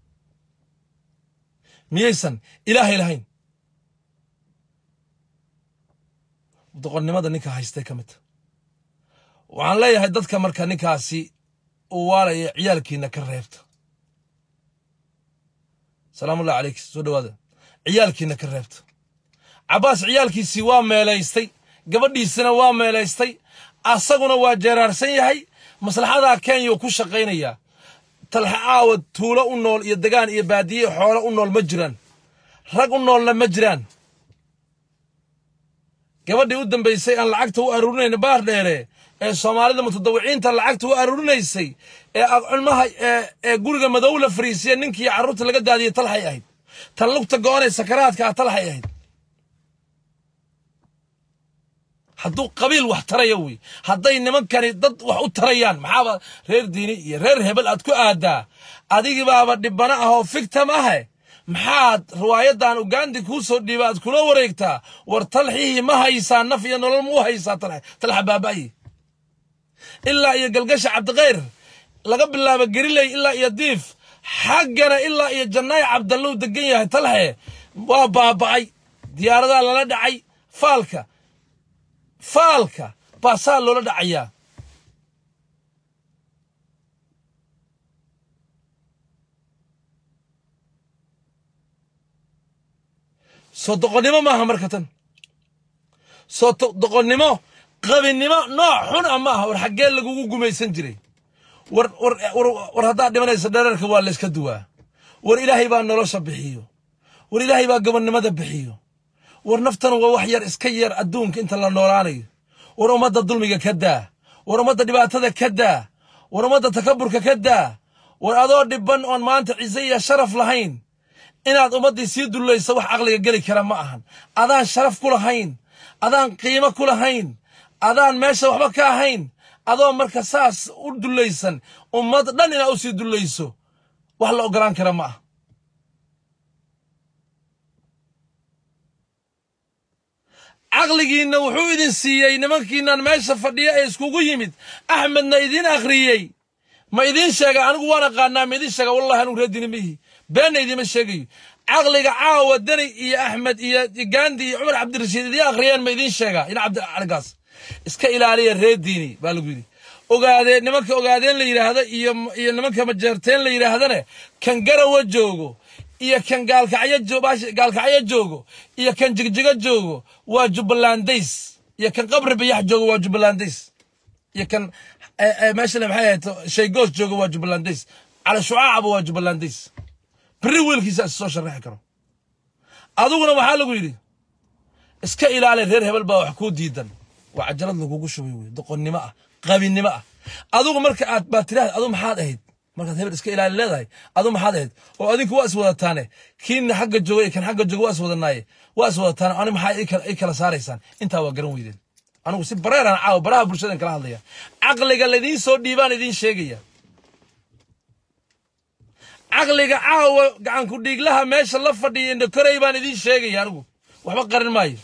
Speaker 1: miyaysan ilaahay lahayn doqonnimada ninka haystay ka midta waxaan leeyahay dadka marka ninkaasi uu waalaya ciyaalkiina ka reebta salaamullahi calayk soo dhawaada ciyaalkiina ka reebta cabbaas ciyaalkiisii waa meelaystay gabadhiisina waa meelaystay asaguna waa jeeraarsan yahay maslaxadaa kenyau ku shaqaynayaa talxa caawa tuulo u nool iyo degaan iyo baadiye xoolo u nool ma jiraan rag u noolna ma jiraan gabadhii u dambaysay aan lacagta u aruurinayna baar dheere ee soomaalida mutadawiciinta lacagta u aruurinaysay ee culmaha ee guriga madow la fariisiya ninkii carruurta laga daadiyey talxay ahayd tan lugta go-onay sakaraadka ah talxay ahayd hadduu qabiil wax taraya wey hadday nimankani dad wax u tarayaan maxaaba reer diini iyo reer hebel aad ku aadaa adigibaaba dhibana ah oo fictam ahe maxaad riwaayadan ugandi kuu soo dhiiba aad kula wareegtaa war talxihii ma haysaa naf iyo nolol ma u haysaa talxa baaba'yi ilaa iyo galgasha cabdikhayr laga bilaabo geriley ilaa iyo diif xaggana ilaa iyo jannaay cabdallou degan yahay talxe waa baaba'ay diyaaradaa lala dhacay faalka faalka baasaa loola dhacayaa soo doqonnimo maaha marka tan soo doqonnimo qabinimo nooc xun a maaha war xaggee lagugu gumaysan jiray war war war haddaad dhimanaysa dhereerka waa layska duwaa war ilaahay baa nolosha bixiyo war ilaahay baa gobonnimada bixiyo war naftan waa wax yar iska yar adduunka inta la noolaanayo war ummadda dulmiga ka daa war ummadda dhibaatada ka daa war ummadda takaburka ka daa war adoo dhibban oon maanta ciise iyo sharaf lahayn inaad ummaddii sii dullaysa wax caqliga geli kara ma ahan adaan sharaf ku lahayn adaan qiimo ku lahayn adaan meesha waxba ka ahayn adoo marka saas u dullaysan ummad dhan inaad u sii dullayso wax la oggolaan kara ma ah caqligiinna wuxuu idin siiyey nimankiinnan meesha fadhiya ee iskugu yimid axmedna idiin akhriyey ma idiin sheega anigu waan aqaanaa ma idiin sheega wallahi anugu reedini mihi beenna idiima sheegayo caqliga caawa deni iyo axmed iyo gandi iyo cumar cabdirashiid idiin akhriyeen ma idiin sheegaa ina cabdicaligaas iska ilaaliya reer diini baa lagu yidhi ogaadee nimanka ogaadeen la yidhaahdo iyo iyo nimanka majeerteen la yidhaahdane kan garawa joogo iyo kan gaalkacyo gaalkacyo joogo iyo kan jigjigo joogo waa jubbalandays iyo kan qabri bayax joogo waa jubbalandays iyo kan meeshana maxay ahayd shaygoos joogo waa jubbalandays cali shucaacaba waa jubbalandays beri wiilkiisa is soo sharaxi karo adiguna waxaa lagu yidhi iska ilaali reer hebel baa wax kuu diidan waa cajalad lagugu shubay wey doqonnimo ah qabinimo ah adigu marka aad baa tiraahda adu maxaad ahayd markaad hebel iska ilaali leedahay adu maxaad ahayd oo adinku waa is wadataane kiina xagga jooga iyo kan xagga jooga waa is wadanaaye waa is wadataane ani maxaa i kala saaraysaan intaa waa garan weydeen anigu si bareeraan caawa baraha bulshadan kala hadlaya caqliga laydiin soo dhiibaan idiin sheegaya caqliga caawa gacanku dhiiglaha meesha la fadhiya indhokorey baan idiin sheegaya anigu waxba qarin maayo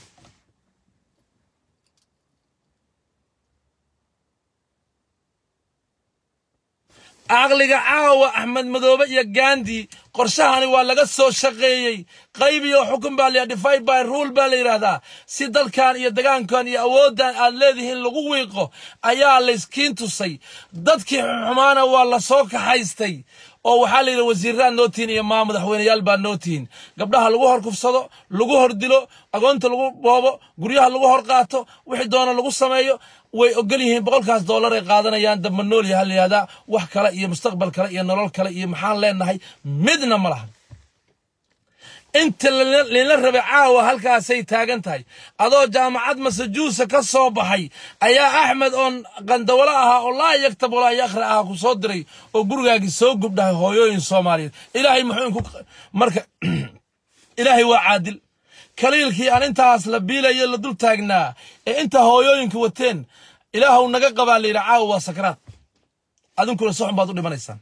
Speaker 1: caqliga caawa axmed madoobe iyo gandi qorshahani waa laga soo shaqeeyey qayb iyo xukun baa la divide by rule baa la yidhaahdaa si dalkan iyo degaankan iyo awooddan aad leedihiin lagu wiiqo ayaa layskiin tusay dadkii xumaana waa la soo kaxaystay oo waxaa la yidhi wasiirraad noo tihin iyo maa madaxweyneyaal baa noo tihin gabdhaha lagu hor kufsado lagu hor dilo agoonta lagu boobo guryaha lagu hor qaato wixii doona lagu sameeyo way ogol yihiin boqolkaas dollar ay qaadanayaan damba noolya ha la yihahdaa wax kale iyo mustaqbal kale iyo nolol kale iyo maxaan leenahay midna ma lahan inta lila rabay caawa halkaasay taagan tahay adoo jaamacad masajuusa ka soo baxay ayaa axmed oon qandawalo ahaa oo laa yaktab walaa yakhri ahaa ku soo diray oo gurigaagii soo gubdhahay hooyooyin soomaaliyeed ilaahay muxuu inku marka ilaahay waa caadil kaliilkii aan intaas la biilayo la dul taagnaa ee inta hooyooyinka wateen ilaahuw naga qabaa la yidhi caawa waa sakraad adinkuna si xun baad u dhimanaysaan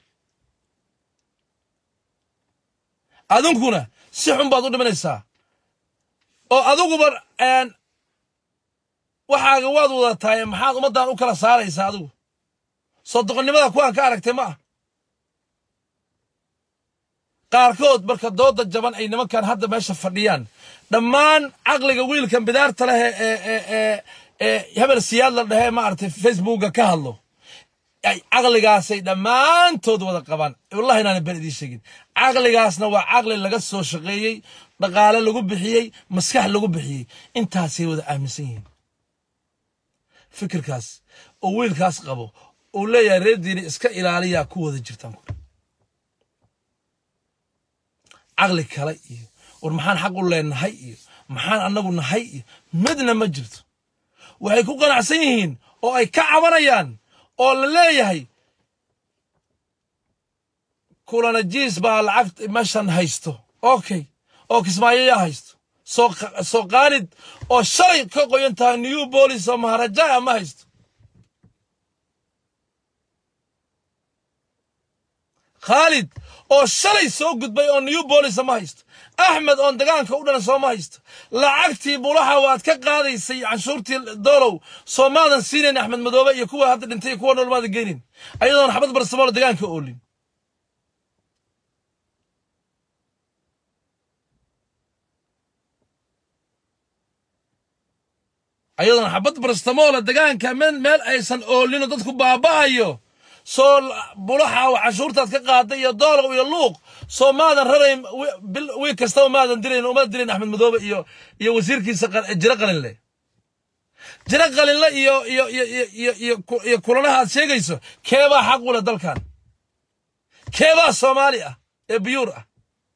Speaker 1: adinkuna si xun baad u dhimanaysaa oo adiguba waxaaga waad wadataaye maxaad ummaddan u kala saaraysaa adigu soo doqonnimada kuwaan ka aragtay ma ah qaarkood marka dooda jaban ay nimankan hadda meesha fadhiyaan dhammaan caqliga wiilkan bidaarta leh ee ee hebel siyaad la dhahee maaragtay facebooka ka hadlo caqligaasay dhammaantood wada qabaan wallahi inaana ben idiin sheegin caqligaasna waa caqli laga soo shaqeeyey dhaqaale lagu bixiyey maskax lagu bixiyey intaasay wada aaminsan yihiin fikirkaas oo wiilkaas qabo uu leeyahay reer diini iska ilaaliyaa ku wada jirtaan caqli kale iyo war maxaan xaq u leenahay iyo maxaan annagu nahay iyo midna ma jirto waxay ku qanacsan yihiin oo ay ka cabanayaan oo la leeyahay kulanajiis baa lacag meeshan haysto okay oo kismaayo yaa haysto soo soo qaalid oo shalay ka qoyan tahay new bolis oo maharajaa ma haysto khaalid oo shalay soo gudbay oo new bolis ma haysto axmed oon dagaanka u dhalan sooma haysto lacagtii bulaha waad ka qaadaysay canshuurtii doolow soomaadan siinayn axmed madoobe iyo kuwa hadda dhintay iyo kuwa nool maadan geynin ayadoon xabad barsamool dagaanka oolin ayadoon xabad barsamoola degaanka meel aysan oolino dadku baaba'ayo soo bulaxa cashuurtaad ka qaaday iyo doolow iyo luuq soo maadan rarayn wiil kastaba maadan dilayn uma dilayn axmed madoobe iyo iyo wasiirkiisa jiro qalinle jiro qalinle iyo iyo iyo iyo iyo iyo kulanaha aad sheegayso keebaa xaq u leh dalkan keebaa soomaali ah ee biyuur ah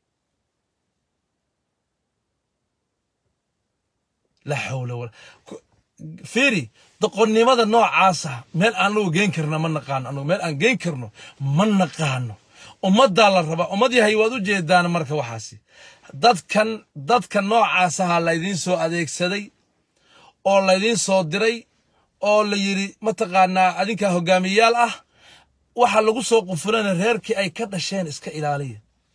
Speaker 1: la xawla wala fiiri doqonnimada noocaasa meel aan anugu geen karna ma naqaano anugu meel aan geen karno ma naqaano ummaddaa la rabaa ummad yahay waad u jeedaan marka waxaasi dadkan dadka noocaasaha laydiin soo adeegsaday oo laydiin soo diray oo la yidhi mataqaanaa adinkaa hogaamiyayaal ah waxa lagu soo qufulana reerkii ay ka dhasheen iska ilaaliya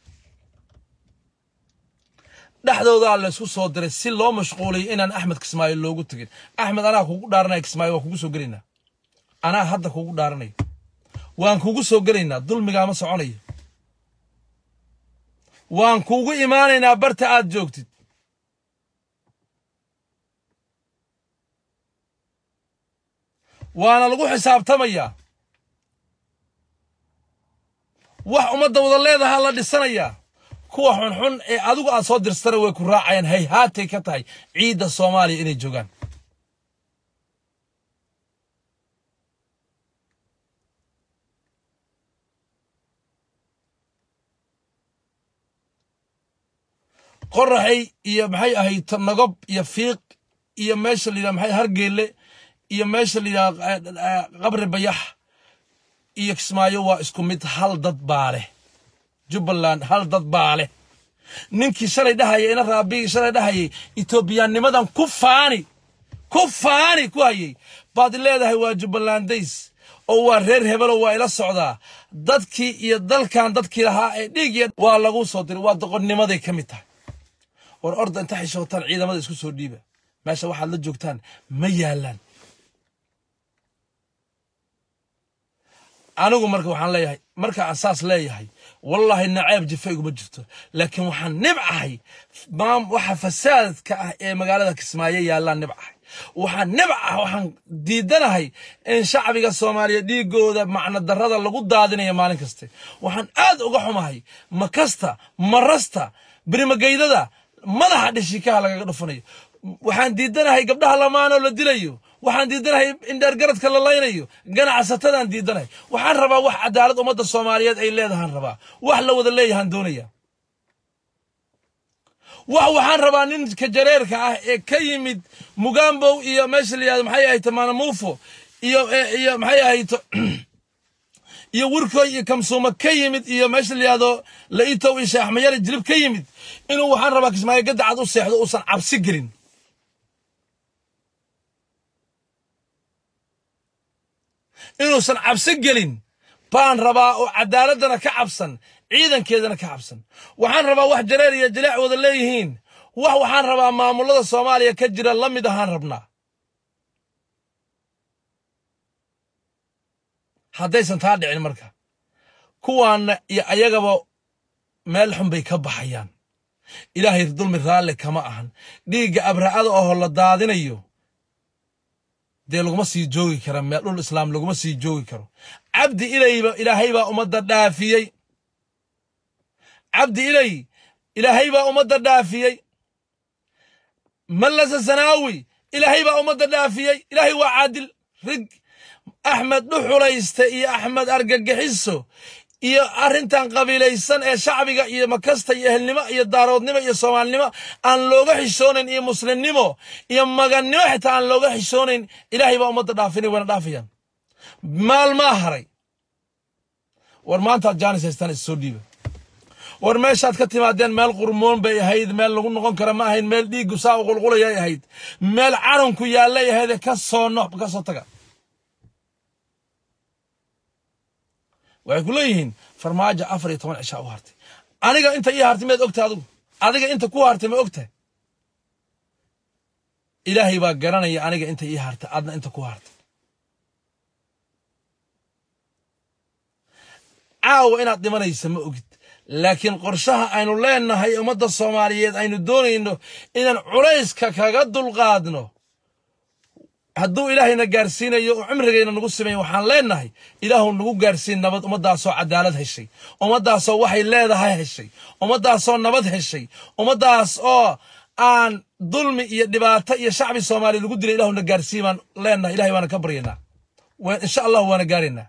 Speaker 1: dhexdoodaa laysku soo diray si loo mashquuliyo inaan axmed kismaayo loogu tegin axmed anaa kugu dhaaranaya kismaayo waan kugu soo gelaynaa anaa hadda kugu dhaaranayo waan kugu soo gelaynaa dulmigaama soconayo waan kugu imaanaynaa barta aad joogtid waana lagu xisaabtamayaa wax ummadda wada leedahaa la dhisanayaa kuwa xunxun ee adigu aad soo dirstana way ku raacayaan hayhaatay ka tahay ciidda soomaaliya inay joogaan qoraxay iyo maxay ahayd nagob iyo fiiq iyo meesha la yidhaha maxay hargeelle iyo meesha la yidhaha qabri bayax iyo kismaayo waa isku mid hal dad baa leh jubbaland hal dad baa leh ninkii shalay dhahaya ina raabigii shalay dhahayay etoobiyaannimadan ku faani ku faani ku hayay baad leedahay waa jubbalandays oo waa reer hebelo waa ila socdaa dadkii iyo dalkan dadkii lahaa ee dhiigiya waa lagu soo diray waa doqonnimaday ka mid tahay war orda inta xishootaan ciidamada isku soo dhiiba meesha waxaad la joogtaan ma yaalaan anigu marka waxaan leeyahay marka aan saas leeyahay wallaahi naceeb jifa iguma jirto laakiin waxaan nibcahay waxa fasaadka ah ee magaalada kismaayo yaallaan nibcahay waxaan nibcah waxaan diidanahay in shacbiga soomaaliya dhiigooda macno darrada lagu daadinayo maalin kaste waxaan aad uga xumahay makasta marasta birimageydada madaxa dhishikaha lagaga dhufanayo waxaan diidanahay gabdhaha lamaanoo la dilayo waxaan diidanahay indheergaradka la laynayo ganacsatadaan diidanahay waxaan rabaa wax cadaalad ummadda soomaaliyeed ay leedahaan rabaa wax la wada leeyahaan doonaya wax waxaan rabaa ninka jareerka ah ee ka yimid mugambow iyo meesha la yihahdo maxay ahayto maanamuufo iyo iyo maxay ahayto iyo wirkoy iyo kamsuuma ka yimid iyo meesha la yihahdo laitow iyo sheekh axmeyare jilib ka yimid inuu waxaan rabaa kismaayo gadacad u seexdo uusan cabsi gelin inuusan cabsi gelin baan rabaa oo cadaaladana ka cabsan ciidankeedana ka cabsan waxaan rabaa wax jareer iyo jaleec wada leeyihiin wax waxaan rabaa maamulada soomaaliya ka jira la mid ahaan rabnaa haddaysan taa dhicin marka kuwaanna iyo ayagaba meel xun bay ka baxayaan ilaahay dulmi raalle kama ahan dhiigga abra'ada oo la daadinayo dee laguma sii joogi kara meel dhul islaam laguma sii joogi karo cabdi ilayba ilaahay baa ummadda dhaafiyey cabdi ilay ilaahay baa ummadda dhaafiyey mallasa sanaawi ilaahay baa ummadda dhaafiyey ilaahay waa caadil rig axmed dhuxulayste iyo axmed argagixiso iyo arrintan qabiilaysan ee shacbiga iyo makasta iyo ehelnimo iyo daaroodnimo iyo soomaalinimo aan looga xishoonayn iyo muslimnimo iyo magannimo xitaa aan looga xishoonayn ilaahay baa ummadda dhaafinay wayna dhaafayaan maalmaa haray war maantaad jaanis haystaan is soo dhiiba war meeshaad ka timaadeen meel qurmoon bay ahayd meel lagu noqon kara ma ahayn meel dhiiggu saa u qulqulayay ahayd meel carunku yaallay ahayd ka soo no ka soo taga waxay ku leeyihiin farmaajo afar iyo toban cishaa u hartay aniga inta ii hartay miyaad ogtahay adigu adiga inta ku hartay ma ogtahay ilaahay baa garanaya aniga inta ii hartay adna inta ku hartay caawa inaad dhimanaysa ma ogid laakiin qorshaha aynu leenahay ummadda soomaaliyeed aynu doonayno inaan culayska kaga dulqaadno hadduu ilaahayna gaarsiinayo oo cimrigayna nagu simayn waxaan leenahay ilaahu nagu gaarsiin nabad ummaddaasoo cadaalad heshay ummaddaasoo waxay leedahay heshay ummaddaasoo nabad heshay ummaddaas oo aan dulmi iyo dhibaato iyo shacbi soomaaliya lagu dilay ilahuna gaarsiin baan leenahay ilahay waana ka baryaynaa insha allahu waana gaaraynaa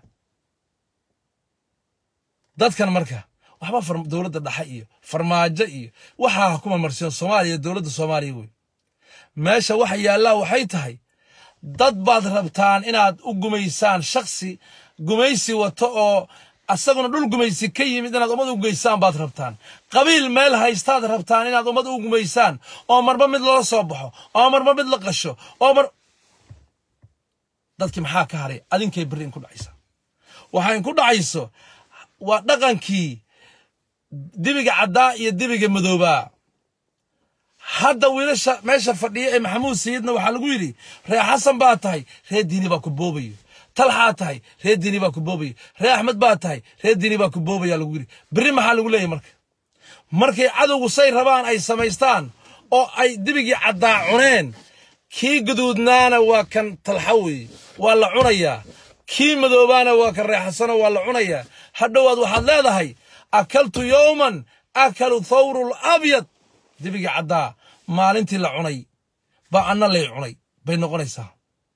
Speaker 1: dadkan marka waxba dowladda dhexe iyo farmaajo iyo waxaa kuma marsiyon soomaaliya dowladda soomaaliya wey meesha waxa yaallaa waxay tahay dad baad rabtaan inaad u gumaysaan shaksi gumaysi wato oo asaguna dhul gumaysi ka yimid inaad ummad u geysaan baad rabtaan qabiil meel haystaad rabtaan inaad ummad u gumaysaan oo marba mid loola soo baxo oo marba mid la qasho oo mar dadkii maxaa ka haray adinkay berri in ku dhacaysa waxaa in ku dhacayso waa dhaqankii dibiga caddaa iyo dibiga madoobaa hadda wiilasha meesha fadhiya ee maxamuud sayidna waxaa lagu yidhi reer xasan baa tahay reer diini baa ku boobayo talxaa tahay reer diini baa ku boobayo reer axmed baa tahay reer diini baa ku boobaya lagu yidhi berri maxaa lagu leeyahy marka markay cadowgu say rabaan ay samaystaan oo ay dibigii caddaa cuneen kii guduudnaana waa kan talxa weeye waa la cunayaa kii madoobaana waa kan reer xasano waa la cunayaa hadhowaad waxaad leedahay akaltu yowman akalu thawru labyad dibigii caddaa maalintii la cunay baa anna lay cunay bay noqonaysaa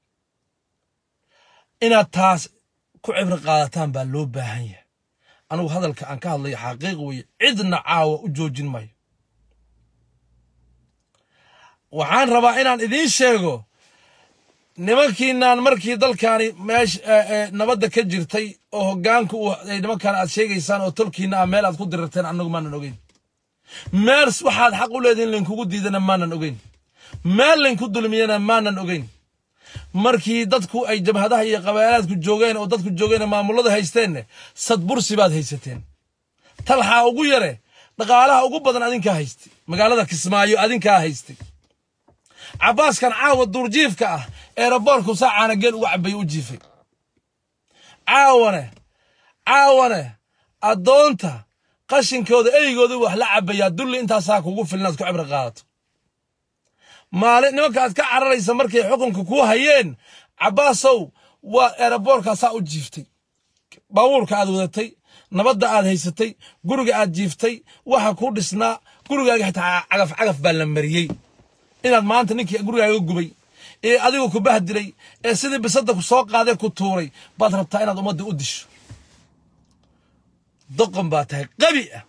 Speaker 1: inaad taas ku cibro qaadataan baa loo baahan yahay anugu hadalka aan ka hadlayo xaqiiq weeye cidna caawa u joojin maayo waxaan rabaa inaan idiin sheego nimankiinaan markii dalkaani meesh nabadda ka jirtay oo hoggaanku ay nimankaan aad sheegaysaan oo tolkiina ah meel aad ku dirirteen annagu maanan ogeyn meel waxaad xaq u leedihin laynkugu diidana maanan ogeyn meel laynku dulmiyana maanan ogeyn markii dadku ay jabhadaha iyo qabaalaadku joogeen oo dadku joogeen maamullada haysteenne sadbursi baad haysateen talxaa ugu yare dhaqaalaha ugu badan adinkaa haystay magaalada kismaayo adinkaa haystay cabbaaskan caawa duurjiifka ah eeraboorku saa caanageel uga cabay u jiifay caawane caawane addoonta qashinkooda eygooda wax la cabayaa dulli intaasaa kugu filinaad ku cibro qaadato maalin nimanka aad ka cararaysa markay xukunka kuu hayeen cabbaasow waa eeraboorkaasaa u jiiftay baabuurka aad wadatay nabadda aad haysatay guriga aad jiiftay waxa kuu dhisnaa gurigaaga xitaa cagaf cagaf baa la mariyey inaad maanta ninkii gurigaaga gubay ee adigu ku bahdilay ee sidii bisadda ku soo qaadee ku tuuray baad rabtaa inaad ummadda u disho doqon baa tahay qabi ah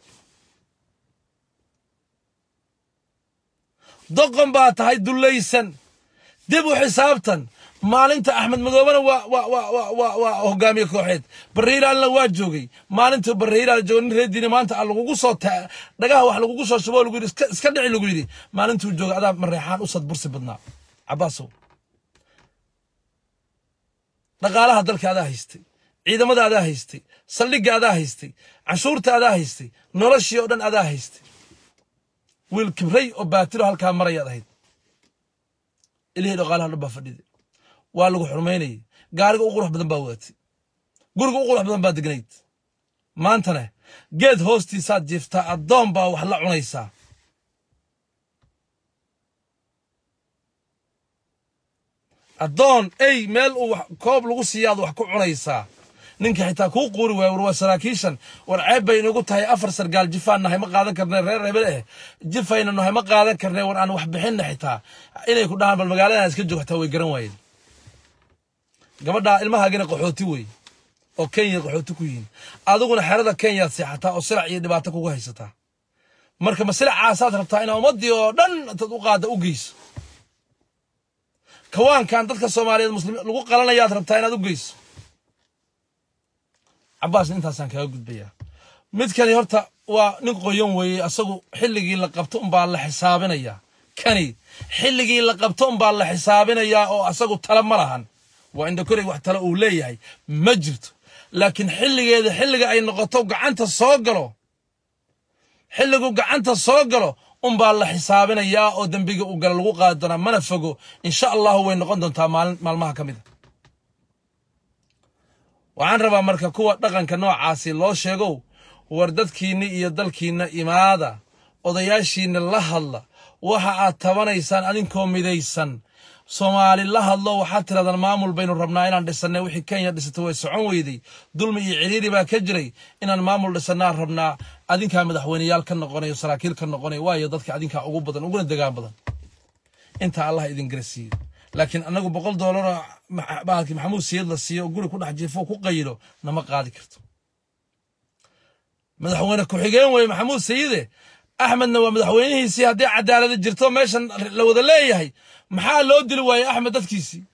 Speaker 1: doqon baa tahay dullaysan dib u xisaabtan maalinta axmed madoobena waa waa waa waa waa waa hogaamiye kooxeed barriiraalna waa joogay maalinta barriiraal jooga nin reediina maanta a lagugu soo ta dhagaha wax lagugu soo shubo lagu yidhi iska iska dhici lagu yidhi maalintuu jooga adaa mareexaan u sad bursi badnaa cabbaasow dhaqaalaha dalka adaa haystay ciidamada adaa haystay saldhigga adaa haystay canshuurta adaa haystay noloshii oo dhan adaa haystay wiil kibray oo baatiro halkaa marayaad ahayd ilihii dhaqaalaha dhan baa fadhiday waa lagu xurmaynayay gaariga u qurux badan baa wadatay guriga u qurux badan baa degnayd maantana geed hoostiisaad jiiftaa addoon baa wax la cunaysaa addoon ey meel uu koob lagu siiyaad wax ku cunaysaa ninka xitaa kuu quuri waaya war waa saraakiishan war ceeb bay inagu tahay afar sargaal jifaan nahay ma qaadan karne reer hebel eh jifayna nahay ma qaadan karne war aan wax bixinna xitaa inay ku dhahaan bal magaaladan iska joog xitaa way garan waayeen gabadhaa ilmahaagina qaxooti wey oo kenya qaxooti ku yihiin adiguna xerada kenyaad seexataa oo silac iyo dhibaato kugu haysataa marka ma silacaasaad rabtaa inaa ummaddii oo dhan intaad u qaadda u geyso kawaankan dadka soomaaliyeed muslim lagu qalanayaad rabtaa inaad u geyso cabaasna intaasaan kaga gudbayaa midkani horta waa nin qoyan weeye asagu xilligii la qabto unbaa la xisaabinayaa kani xilligii la qabto unbaa la xisaabinayaa oo asagu tala ma lahan waa indhakorey wax tale uu leeyahay ma jirto laakiin xilligeeda xilliga ay noqoto gacanta soo galo xilligu gacanta soo galo unbaa la xisaabinayaa oo dembiga uu gala lagu qaadi doonaa mana fogo insha allahu way noqon doontaa maalin maalmaha ka mid a waxaan rabaa marka kuwa dhaqanka noocaasi loo sheegow war dadkiinna iyo dalkiinna imaada odayaashiinna la hadla waxa aad tabanaysaan adinkoo midaysan soomaali la hadlo waxaad tirahdaan maamul baynu rabnaa inaan dhisannay wixii kenya dhisatay way socon weyday dulmi iyo ciriiri baa ka jiray inaan maamul dhisannaan rabnaa adinkaa madaxweyneyaal ka noqonayo saraakiil ka noqonayo waayo dadka adinkaa ugu badan uguna degaan badan intaa allah idin garasiiyo laakiin anagu boqol doolaroo bahalkii maxamuud siyad la siiyo oo guri ku dhex jiifo ku qayilo nama qaadi karto madaxweyne ku-xigeen weye maxamuud sayide axmedna waa madaxweynihiisii haddii cadaalada jirto meeshan la wada leeyahay maxaa loo dili waaye axmed dadkiisii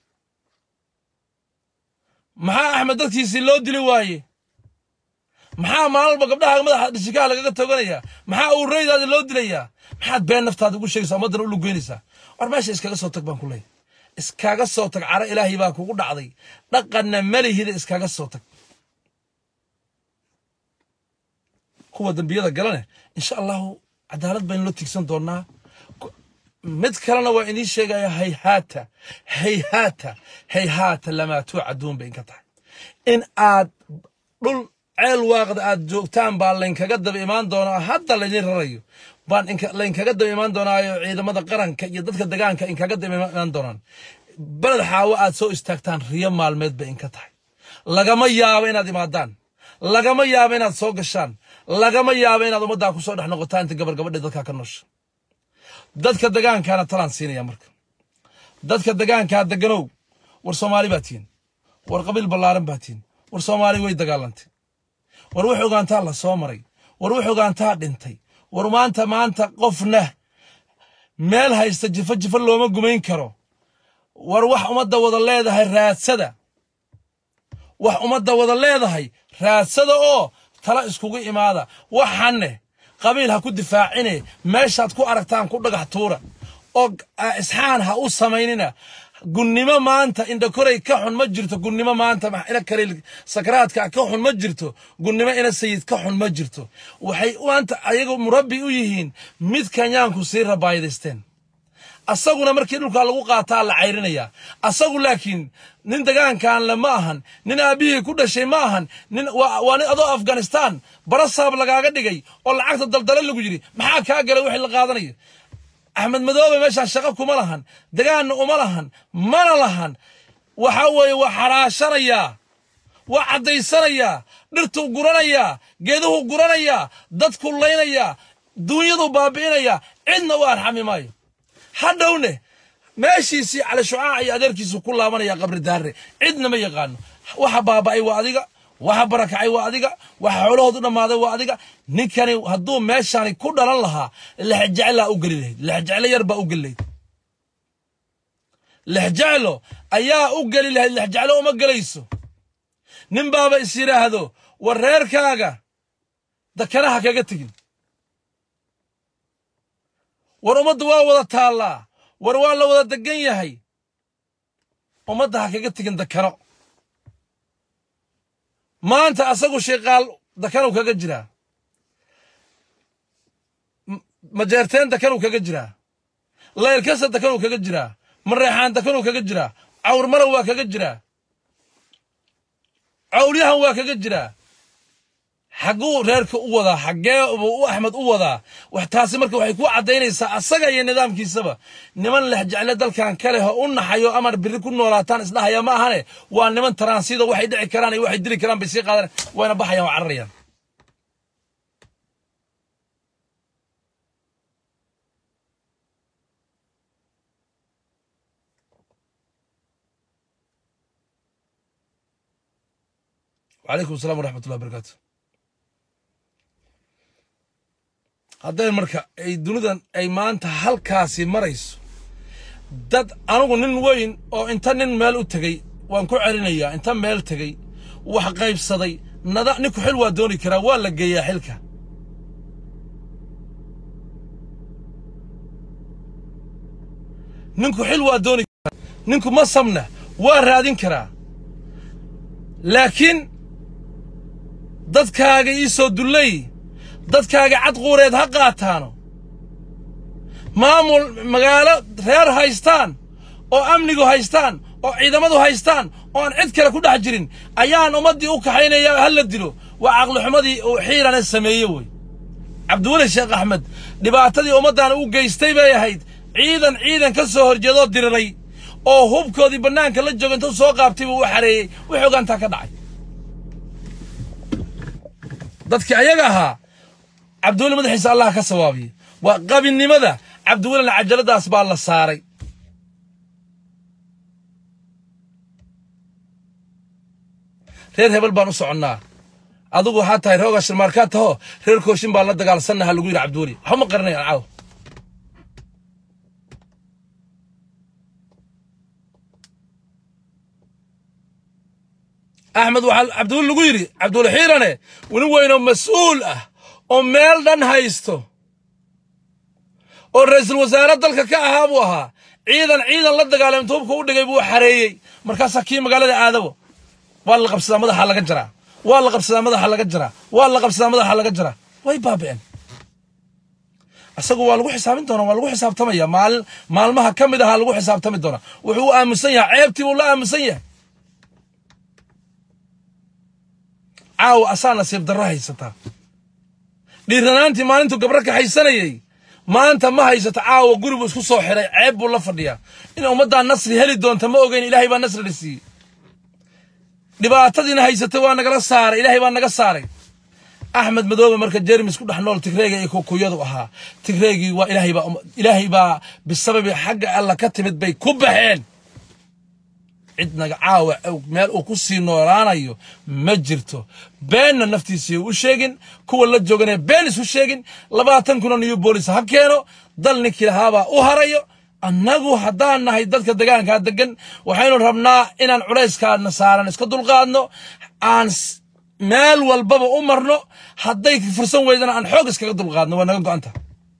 Speaker 1: maxaa axmed dadkiisii loo dili waaye maxaa maalin walba gabdhaha madaxa dhishikaha lagaga toganayaa maxaa uureydaada loo dilayaa maxaad been naftaada ugu sheegaysaa ummaddana u lugeynaysaa war meesha iskaga soo tag baan ku leeyahay iskaga soo tag caro ilaahay baa kugu dhacday dhaqanna malihida iskaga soo tag kuwa dembiyada galane insha allahu cadaalad baynu la tigsan doonaa mid kalena waa idiin sheegaya hayhaata hayhaata hayhaata lamaa tuucaduun bay inka tahay in aad dhul ceel waaqda aad joogtaan baa laynkaga daba imaan doonaa hadda laydin rarayo baan laynkaga daba imaan doonaayo ciidamada qaranka iyo dadka degaanka inkaga daba imaan doonaan beled xaawo aad soo istaagtaan riyo maalmeed bay inka tahay lagama yaabo inaad imaadaan lagama yaabo inaad soo gashaan lagama yaabo inaad ummaddaa ku soo dhex noqotaan inta gabar gabadhe dadkaa ka noosha dadka degaankaana talaan siinaya marka dadka degaankaa deganow war soomaali baa tihin war qabiil ballaaran baa tihin war soomaali way dagaalantay war wax ogaantaa la soo maray war wax ogaantaa dhintay war maanta maanta qofna meel haysta jifo jifo looma gumayn karo war wax ummadda wada leedahay raadsada wax ummadda wada leedahay raadsada oo tala iskugu imaada waxanne qabiil ha ku difaacine meeshaad ku aragtaan ku dhagax tuura oo isxaan ha u samaynina gunnimo maanta indhakorey ka xun ma jirto gunnimo maanta ina kaliil sakaraadka ka xun ma jirto gunnimo ina sayid ka xun ma jirto waxay maanta ayagu murabbi u yihiin mid kenyaanku sii rabaayadaysteen asaguna markii dhulkaa lagu qaataa la cayrinayaa asagu laakiin nin degaankan le ma ahan nin aabbihii ku dhashay ma ahan nin waa nin adoo afghanistan barasaab lagaaga dhigay oo lacagta daldale lagu yidhi maxaa kaa galay wixii la qaadanayo axmed madoobe meeshaan shaqo kuma lahan degaanna uma lahan mana lahan waxa weeye waa xaraashanayaa waa caddaysanayaa dhirtuu guranayaa geeduhuu guranayaa dadkuu laynayaa duunyaduu baabi'inayaa cidna u arxami maayo hadhowne meeshiisii cali shucaac iyo adeerkiisu ku laabanaya qabri daarre cidna ma yaqaano waxa baaba'ay waa adiga waxa barakacay waa adiga waxa xoolahoodu dhammaaday waa adiga ninkani hadduu meeshani ku dhalan lahaa lexjeclaa u geli lahayd lexjeclo yar baa u geli lahayd lexjeclo ayaa u geli lahayd lexjeclo uma gelayso nin baaba is yidhaahdo war reerkaaga dakanaha kaga tegin war ummadda waa wada taallaa war waa la wada degan yahay ummadda ha kaga tegin dakano maanta asagu sheekaal dakanow kaga jiraa majeerteen dakanow kaga jiraa laylkasa dakanow kaga jiraa mareexaan dakanow kaga jiraa cawr malow waa kaga jiraa cawlyahan waa kaga jiraa xagguu reerka u wadaa xaggee buu u axmed u wadaa wax taasi marka waxay ku caddaynaysaa asaga iyo nidaamkiisaba niman lexjecle dalkan ka leh oo u naxayo amar biri ku noolaataan isdhahaya ma ahane waa niman taransida waxay dhici karaan iyo waxay dili karaan bay sii qaadan wayna baxayaan waa cararayaan wacalaykum assalam waraxmatullahi barakaatu hadday marka ay dunidan ay maanta halkaasi marayso dad anigu nin weyn oo inta nin meel u tegey waan ku celinayaa inta meel tegey wax qaybsaday nada ninku xil waa dooni karaa waa la geeyaa xilka ninku xil waa dooni karaa ninku masamna waa raadin karaa laakiin dadkaaga ii soo dullay dadkaaga cadquureed ha qaataano maamul magaalo reer haystaan oo amnigu haystaan oo ciidamadu haystaan oo aan cid kale ku dhex jirin ayaan ummaddii u kaxaynaya ha la dilo waa caqlixumadii uu xiirane sameeye wey cabdiweli sheekh axmed dhibaatadii ummaddan u geystay bay ahayd ciidan ciidan ka soo horjeedoo diriray oo hubkoodii bannaanka la jooga intuu soo qaabtay buu u xareeyey wixii ogaantaa ka dhacay dadkii ayaga ahaa cabdiweli madaxiisa allah ka sawaabiye waa qabinnimada cabdiwelina cajaladaas baa la saaray reer hebel baan u soconnaa adigu waxaa tahay rooga shirmaarkaa taho reer kooshin baan la dagaalsannaha lagu yidhi cabdiweli waxba ma qaranayaan caaw axmed waxaa cabdiweli lagu yidhi cabdiweli xiirane weli weynoo mas-uul ah oo meel dhan haysto oo ra'iisul wasaare dalka ka ahaa buu ahaa ciidan ciidan la dagaalay intuu hubka u dhigay buu xareeyey markaasaa kii magaalada aadabo waa la qabsadaa madaxa laga jaraa waa la qabsadaa madaxa laga jaraa waa la qabsadaa madaxa laga jaraa way baabi'een isagu waa lagu xisaabin doonaa waa lagu xisaabtamaya maalin maalmaha ka mid ahaa lagu xisaabtami doonaa wuxuu u aaminsan yahay ceebtii buu la aaminsan yahay caawa asaa nasiib darro haysataa dhiiranaantii maalintuu gabro kaxaysanayey maanta ma haysato caawa guri buu isku soo xiray ceeb buu la fadhiyaa in ummaddaa nasri heli doonta ma ogeyn ilaahay baa nasrina siiyey dhibaatadiina haysatay waa nagala saaray ilaahay baa naga saaray axmed madoobe marka jermis ku dhex nool tigreega iyo kukuyadu ahaa tigreegii waa ilaahay baa ilaahay baa bisababi xagga alla ka timid bay ku baxeen cid naga caawa meel uu ku sii noolaanayo ma jirto beenna naftiisii u sheegin kuwa la joogane been isu sheegin labaatan kuna new bolis ha keeno dal ninkii lahaabaa u harayo annagu haddaan nahay dadka degaankaa degan waxaynu rabnaa inaan culayskaana saaran iska dulqaadno aan meel walbaba u marno hadday fursan weydana aan xoog iskaga dulqaadno waa naga go'anta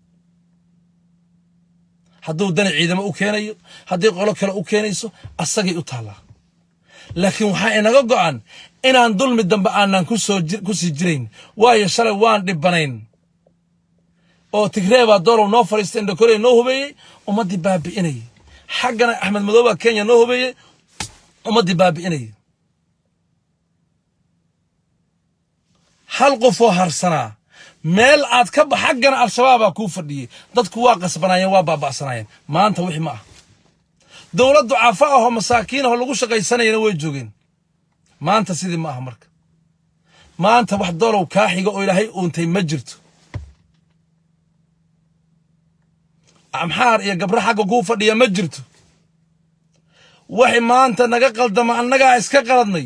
Speaker 1: hadduu dani ciidamo u keenayo haddii qolo kale u keenayso asagay u taallaa laakiin waxaa inaga go'an inaan dulmi dambe aanan ku sii jirayn waayo shalay waan dhibanayn oo tigree baa doolow noo fadhiistay indhakorey noo hubeeyey ummaddii baabi'inayay xaggana axmed madooba kenya noo hubeeyey ummaddii baabi'inayay hal qofoo harsanaa meel aad ka ba xaggana al-shabaabaa kuu fadhiyey dadku waa qasbanaayeen waa baaba'sanaayeen maanta wixii ma ah dowlad ducaafa ahoo masaakiin ahoo lagu shaqaysanayana way joogeen maanta sidii ma aha marka maanta wax doolow kaa xiga oo ilaahay uuntay ma jirto amxaar iyo gabro xagga kuu fadhiya ma jirto waxay maanta naga qaldama annagaa iska qaladnay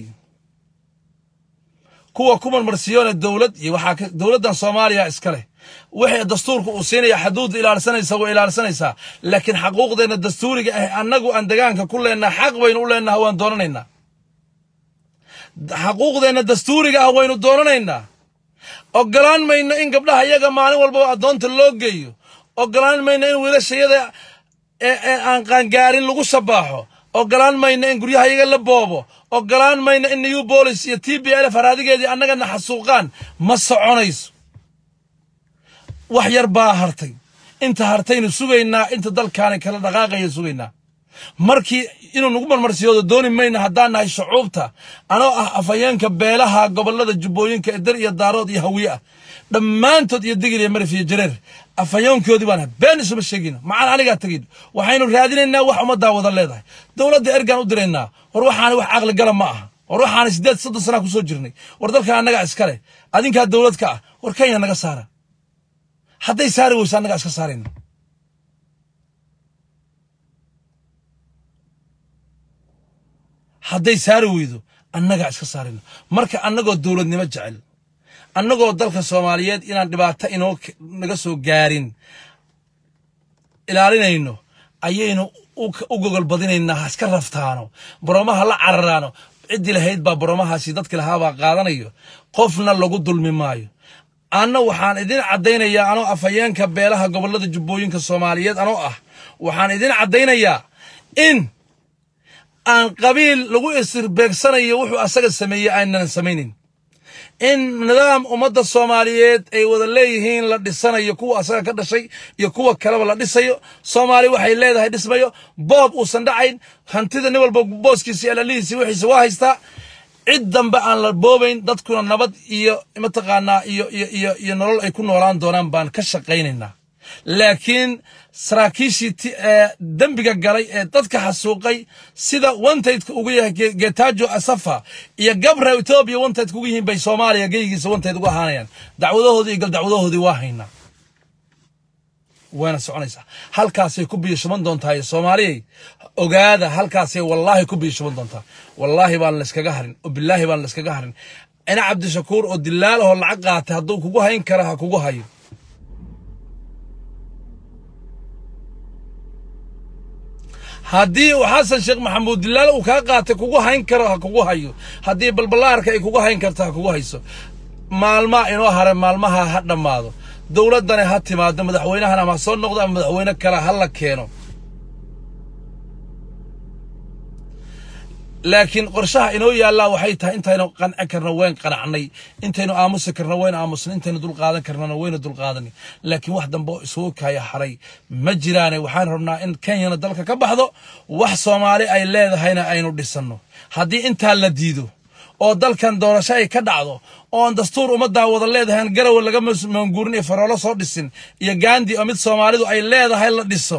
Speaker 1: kuwa ku marmarsiyoone dowlad iyo waxaa dowladdan soomaaliya iska leh wixii dastuurka uu siinaya xaduudda ilaalsanaysa way ilaalsanaysaa laakiin xaquuqdeenna dastuuriga ah annagu aan degaanka ku leennaha xaq baynu u leennaha waan doonanaynaa xaquuqdeenna dastuuriga ah waynu doonanaynaa ogolaan mayno in gabdhaha iyaga maalin walbaba addoonta loo geeyo ogolaan mayno in wiilashayada aan qaangaarin lagu shabaaxo ogolaan mayno in guryaha iyaga la boobo ogolaan mayno in new bolis iyo t b l f haraadigeedii annagana xasuuqaan ma soconayso wax yar baa hartay inta hartaynu sugaynaa inta dalkaani kala dhaqaaqaya sugaynaa markii inuu nagu marmarsiyoodo dooni mayno haddaan nahay shucuubta anoo ah afhayeenka beelaha gobollada jubbooyinka eder iyo daarood iyo hawiye ah dhammaantood iyo digil iyo marif iyo jareer afhayoonkoodii baan been isuma sheegina macaan anigaa tegin waxaynu raadinaynaa wax ummaddaa wada leedahay dowladda ergaan u diraynaa war waxaani wax caqli gala ma aha war waxaani siddeed soddon sanaa ku soo jirnay war dalkan annagaa iska leh adinkaa dowlad ka ah war kenya naga saara hadday saari weyso annagaa iska saarayna hadday saari weydo annagaa iska saarayno marka annagoo dowladnimo jecel annagoo dalka soomaaliyeed inaan dhibaato inoo naga soo gaarin ilaalinayno ayaynu u gogol badinaynaa ha iska raftaano boromaha la cararaano ciddii lahayd baa boromahaasi dadki lahaabaa qaadanayo qofna lagu dulmi maayo anna waxaan idin caddaynayaa anoo afhayeenka beelaha gobollada jubbooyinka soomaaliyeed anoo ah waxaan idin caddaynayaa in aan qabiil lagu isirbeegsanayo wuxuu asaga sameeyey aynan samaynin in nidaam ummadda soomaaliyeed ay wada leeyihiin la dhisanayo kuwa asaga ka dhashay iyo kuwa kaleba la dhisayo soomaali waxay leedahay dhismayo boob uusan dhacayn hantida nin walba booskiisi alalihiisi wixiisa waa haystaa cid dambe aan la boobayn dadkuna nabad iyo mataqaanaa iyo iyo iyo iyo nolol ay ku noolaan doonaan baan ka shaqaynaynaa laakiin saraakiishii dembiga galay ee dadka xasuuqay sida wantaydka ugu yahay getajo asafa iyo gabra etoobiya wantaydka ugu yihiin bay soomaaliya geygiisa wantayd ugu ahaanayaan dacwadahoodii iyo galdacwadahoodii waa haynaa wayna soconaysaa halkaasay ku biyashuban doontaa soomaaliyay ogaada halkaasay wallaahi ku biyashuban doontaa wallaahi baan layskaga harin oo bilaahi baan layskaga harin ina cabdishakuur oo dilaalahoo lacag qaatay hadduu kugu hayn kara ha kugu hayo haddii uu xasan sheekh maxamuud dilaal uu kaa qaatay kugu hayn karo ha kugu hayo haddii balballaarka ay kugu hayn karto ha kugu hayso maalmaa inoo hare maalmaha ha dhammaado dowladdana ha timaado madaxweynahana ama ha soo noqdo ama madaxweyne kale ha la keeno laakiin qorshaha inoo yaallaa waxay tahay intaynu qanci karno wayn qanacnay intaynu aamusi karno wayn aamusnay intaynu dulqaadan karnona waynu dulqaadanay laakiin wax dambe oo isugu kaya haray ma jiraane waxaan rabnaa in kenyana dalka ka baxdo wax soomaali ay leedahayna aynu dhisanno haddii intaa la diido oo dalkan doorasho ay ka dhacdo oon dastuur ummaddaa wada leedahay garawa laga maanguurin iyo faroolo soo dhisin iyo gaandi oo mid soomaalidu ay leedahay la dhiso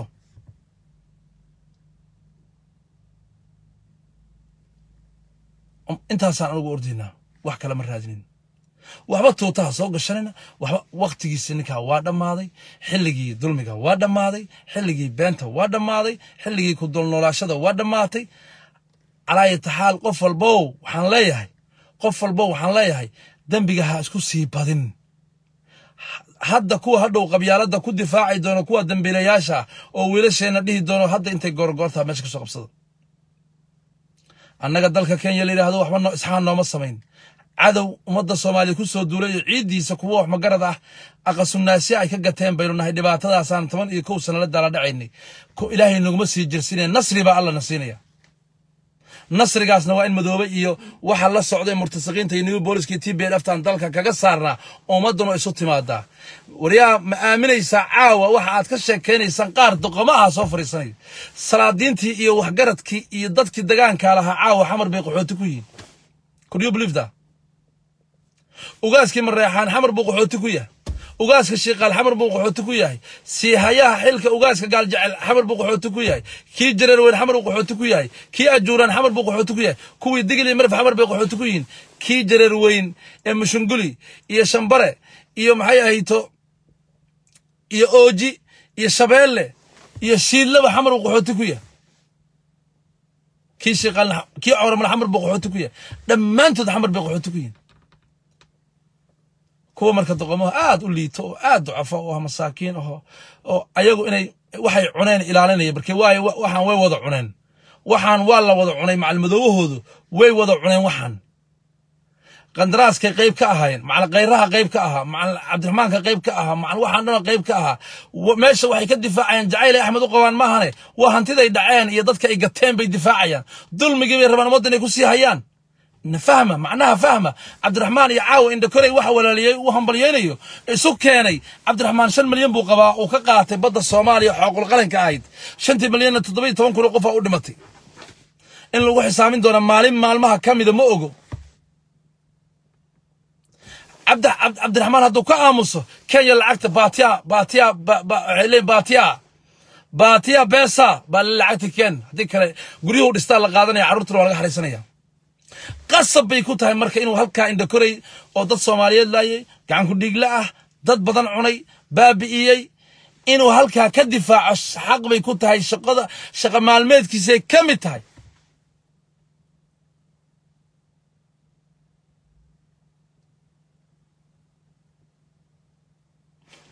Speaker 1: intaasaan anugu ordaynaa wax kale ma raadinin waxba tuutaha soo gashanayna waxba wakhtigiisi ninkaa waa dhammaaday xilligii dulmiga waa dhammaaday xilligii beenta waa dhammaaday xilligii ku dulnoolaashada waa dhammaatay calaayata xaal qof walbow waxaan leeyahay qof walbow waxaan leeyahay dembiga ha isku sii badin hadda kuwa hadhow qabyaaladda ku difaaci doono kuwa dambiilayaasha oo wiilasheenna dhihi doono hadda intay goorgoortaa meesha ka soo qabsada annaga dalka kenya la yidhaahdo waxba no isxaan nooma samayn cadow ummadda soomaaliya ku soo duulay iyo ciiddiisa kuwa wax magarad ah aqasunaasya ay ka gateen baynu nahay dhibaatadaasaan toban iyo kow sana la daala dhacaynay ilaahay naguma sii jirsinaya nasri baa alla na siinaya nasrigaasna waa in madoobe iyo waxa la socday murtasiqiinta iyo new booliskii t b lftan dalka kaga saarnaa ummadduna isu timaadaa waryaa ma aaminaysaa caawa waxa aad ka sheekaynaysaan qaar doqomaha soo fadhiisanayo salaadiintii iyo waxgaradkii iyo dadkii dagaankaa lahaa caawa xamar bay qaxooti ku yihiin could you believe that ugaaskii mareexaan xamar buu qaxooti ku yahay ugaaska shiiqaal xamar buu qaxooti ku yahay siihayaha xilka ugaaska gaaljecel xamar buu qaxooti ku yahay kii jareerweyn xamar buu qaxooti ku yahay kii ajuuraan xamar buu qaxooti ku yahay kuwii digil iyo marf xamar bay qaxooti ku yihiin kii jareerweyn ee mushunguli iyo shambare iyo maxay ahayto iyo ooji iyo shabeelle iyo shiidlaba xamar buu qaxooti ku yahay kii shiiqaalna kii cawramal xamar buu qaxooti ku yahay dhammaantood xamar bay qaxooti ku yihiin kuwa marka doqomaha aad u liito oo aad ducafo oo masaakiin aho oo ayagu inay waxay cuneen ilaalinaya marke waayo waxaan way wada cuneen waxaan waa la wada cunay macalmadoobahoodu way wada cuneen waxaan qandaraaskay qayb ka ahaayeen macal khayraha qayb ka ahaa macal cabdiraxmaanka qayb ka ahaa macal waxaan dhana qayb ka ahaa meesha waxay ka difaacayaan jacaylay axmed u qabaan maahane waa hantiday dhaceen iyo dadka ay gateen bay difaacayaan dulmigii bay rabaan ummadda inay ku sii hayaan fahma macnaha fahma cabdiraxmaan iyo caawa indhakorey waxa walaaliyey u hambalyeynayo isu keenay cabdiraxmaan shan milyan buu qabaa uu ka qaatay badda soomaaliya xooqul qaranka ahayd shantii milyanna toddoba iyo toban kun oo qofa u dhimatay in lagu xisaamin doona maalin maalmaha ka mida ma ogo cabdiraxmaan hadduu ka aamuso kenya lacagta baatiya baatiya waxay leeyiin baatiya baatiya beesa baa lacagta ken haddii kale guryuhu dhistaa la qaadanaya carruurtuna waa laga xariisanaya qasab bay ku tahay marka inuu halkaa indhakorey oo dad soomaaliyeed laayay gacanku dhiigle ah dad badan cunay baabi'iyey inuu halkaa ka difaaco xaq bay ku tahay shaqada shaqa maalmeedkiisay ka mid tahay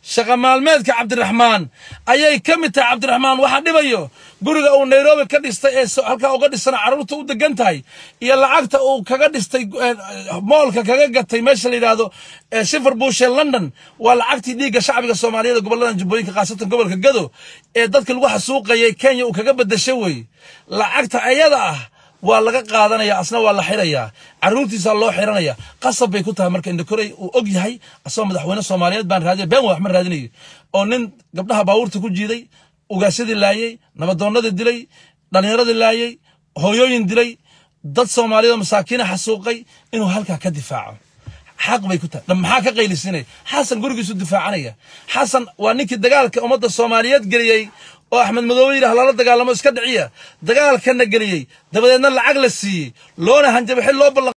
Speaker 1: shaqa maalmeedka cabdiraxmaan ayay ka mid tahay cabdiraxmaan waxaa dhibayo guriga uu nairobi ka dhistay ee halkaa uga dhisana carruurta u degan tahay iyo lacagta uu kaga dhistay moolka kaga gatay meesha la yidhaahdo shifer bush ee london waa lacagtii dhiigga shacbiga soomaaliyeed gobolladan jubbooyinka khaasatan gobolka gado ee dadka lagu xasuuqayay kenya uu kaga bedashay wey lacagta ayada ah waa laga qaadanaya asna waa la xirayaa caruurtiisaa loo xiranaya qasab bay ku tahay marka indhakorey uu og yahay asagoo madaxweyne soomaaliyeed baan raadinay been wax ma raadinayo oo nin gabdhaha baabuurta ku jiiday ugaasyadii laayey nabadoonnadii dilay dhallinyaradii laayey hooyooyin dilay dad soomaaliyeed oo masaakiina xasuuqay inuu halkaa ka difaaco xaq bay ku tahay maxaa ka qaylisinaya xasan gurigiisu difaacanaya xasan waa ninkii dagaalka ummadda soomaaliyeed geliyey oo axmed madoobe yidhah lala dagaalamo iska dhiciya dagaalkana geliyey dabadeedna lacag la siiyey loona hanjabay xil loo ballan